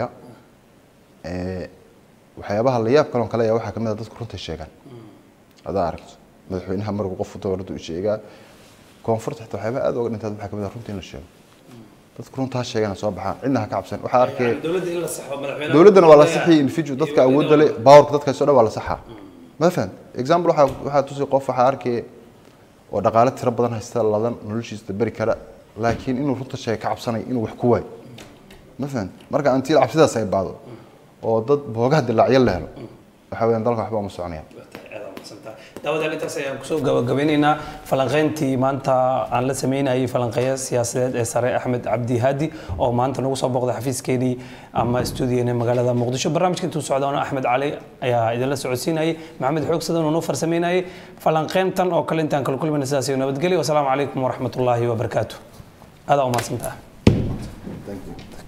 eh, waxyaabaha la yaab kaloo kale ayaa waxaa ka mid ah dadku runtay sheegaan hadaa aragto madaxweynaha markuu qof dowladda u sheegaa koonfurta xitaa waxyaabaha aad uga dhintaad waxaa ka mid ah runta in la sheego dadku runtaa sheegana soo baxaan cidna ha ka cabsan waxaa arkay dowladda in la saxo madaxweynaha dowladdana waa la saxiyay individual dadka awoodda leh powerka dadka soo dhan waa la saxaa ma fahan example waxaa waxaa tusi qof waxaa arkay oo dhaqaale tiro badan haysta ladan noloshiisa beri kara laakiin inuu runta sheega ka cabsanay inuu wax ku waayo ma fahan marka antiil cabsidaas ay baado oo dad boogaha dilaacyo la helo waxa weeyaan dalka waxba uma soconaya daawadaal intaas ayaan kusoo gabagabeynaynaa falanqeyntii maanta aan la sameynayay falanqeeya siyaasadeed ee sare axmed cabdi haadi oo maanta nagu soo booqday xafiiskeenii ama stuudiyeena magaalada muqdisho barnaamijka intuu socdoona axmed cali ayaa idinla socodsiinayay maxamed xoogsadan oo noo farsameynayay falanqeyntan oo kale intaan kala kulmayna sidaas iyo nabadgelyo wasalaamu calaykum waraxmatullaahi wabarakaatu adaa umahadsantaha Thank you.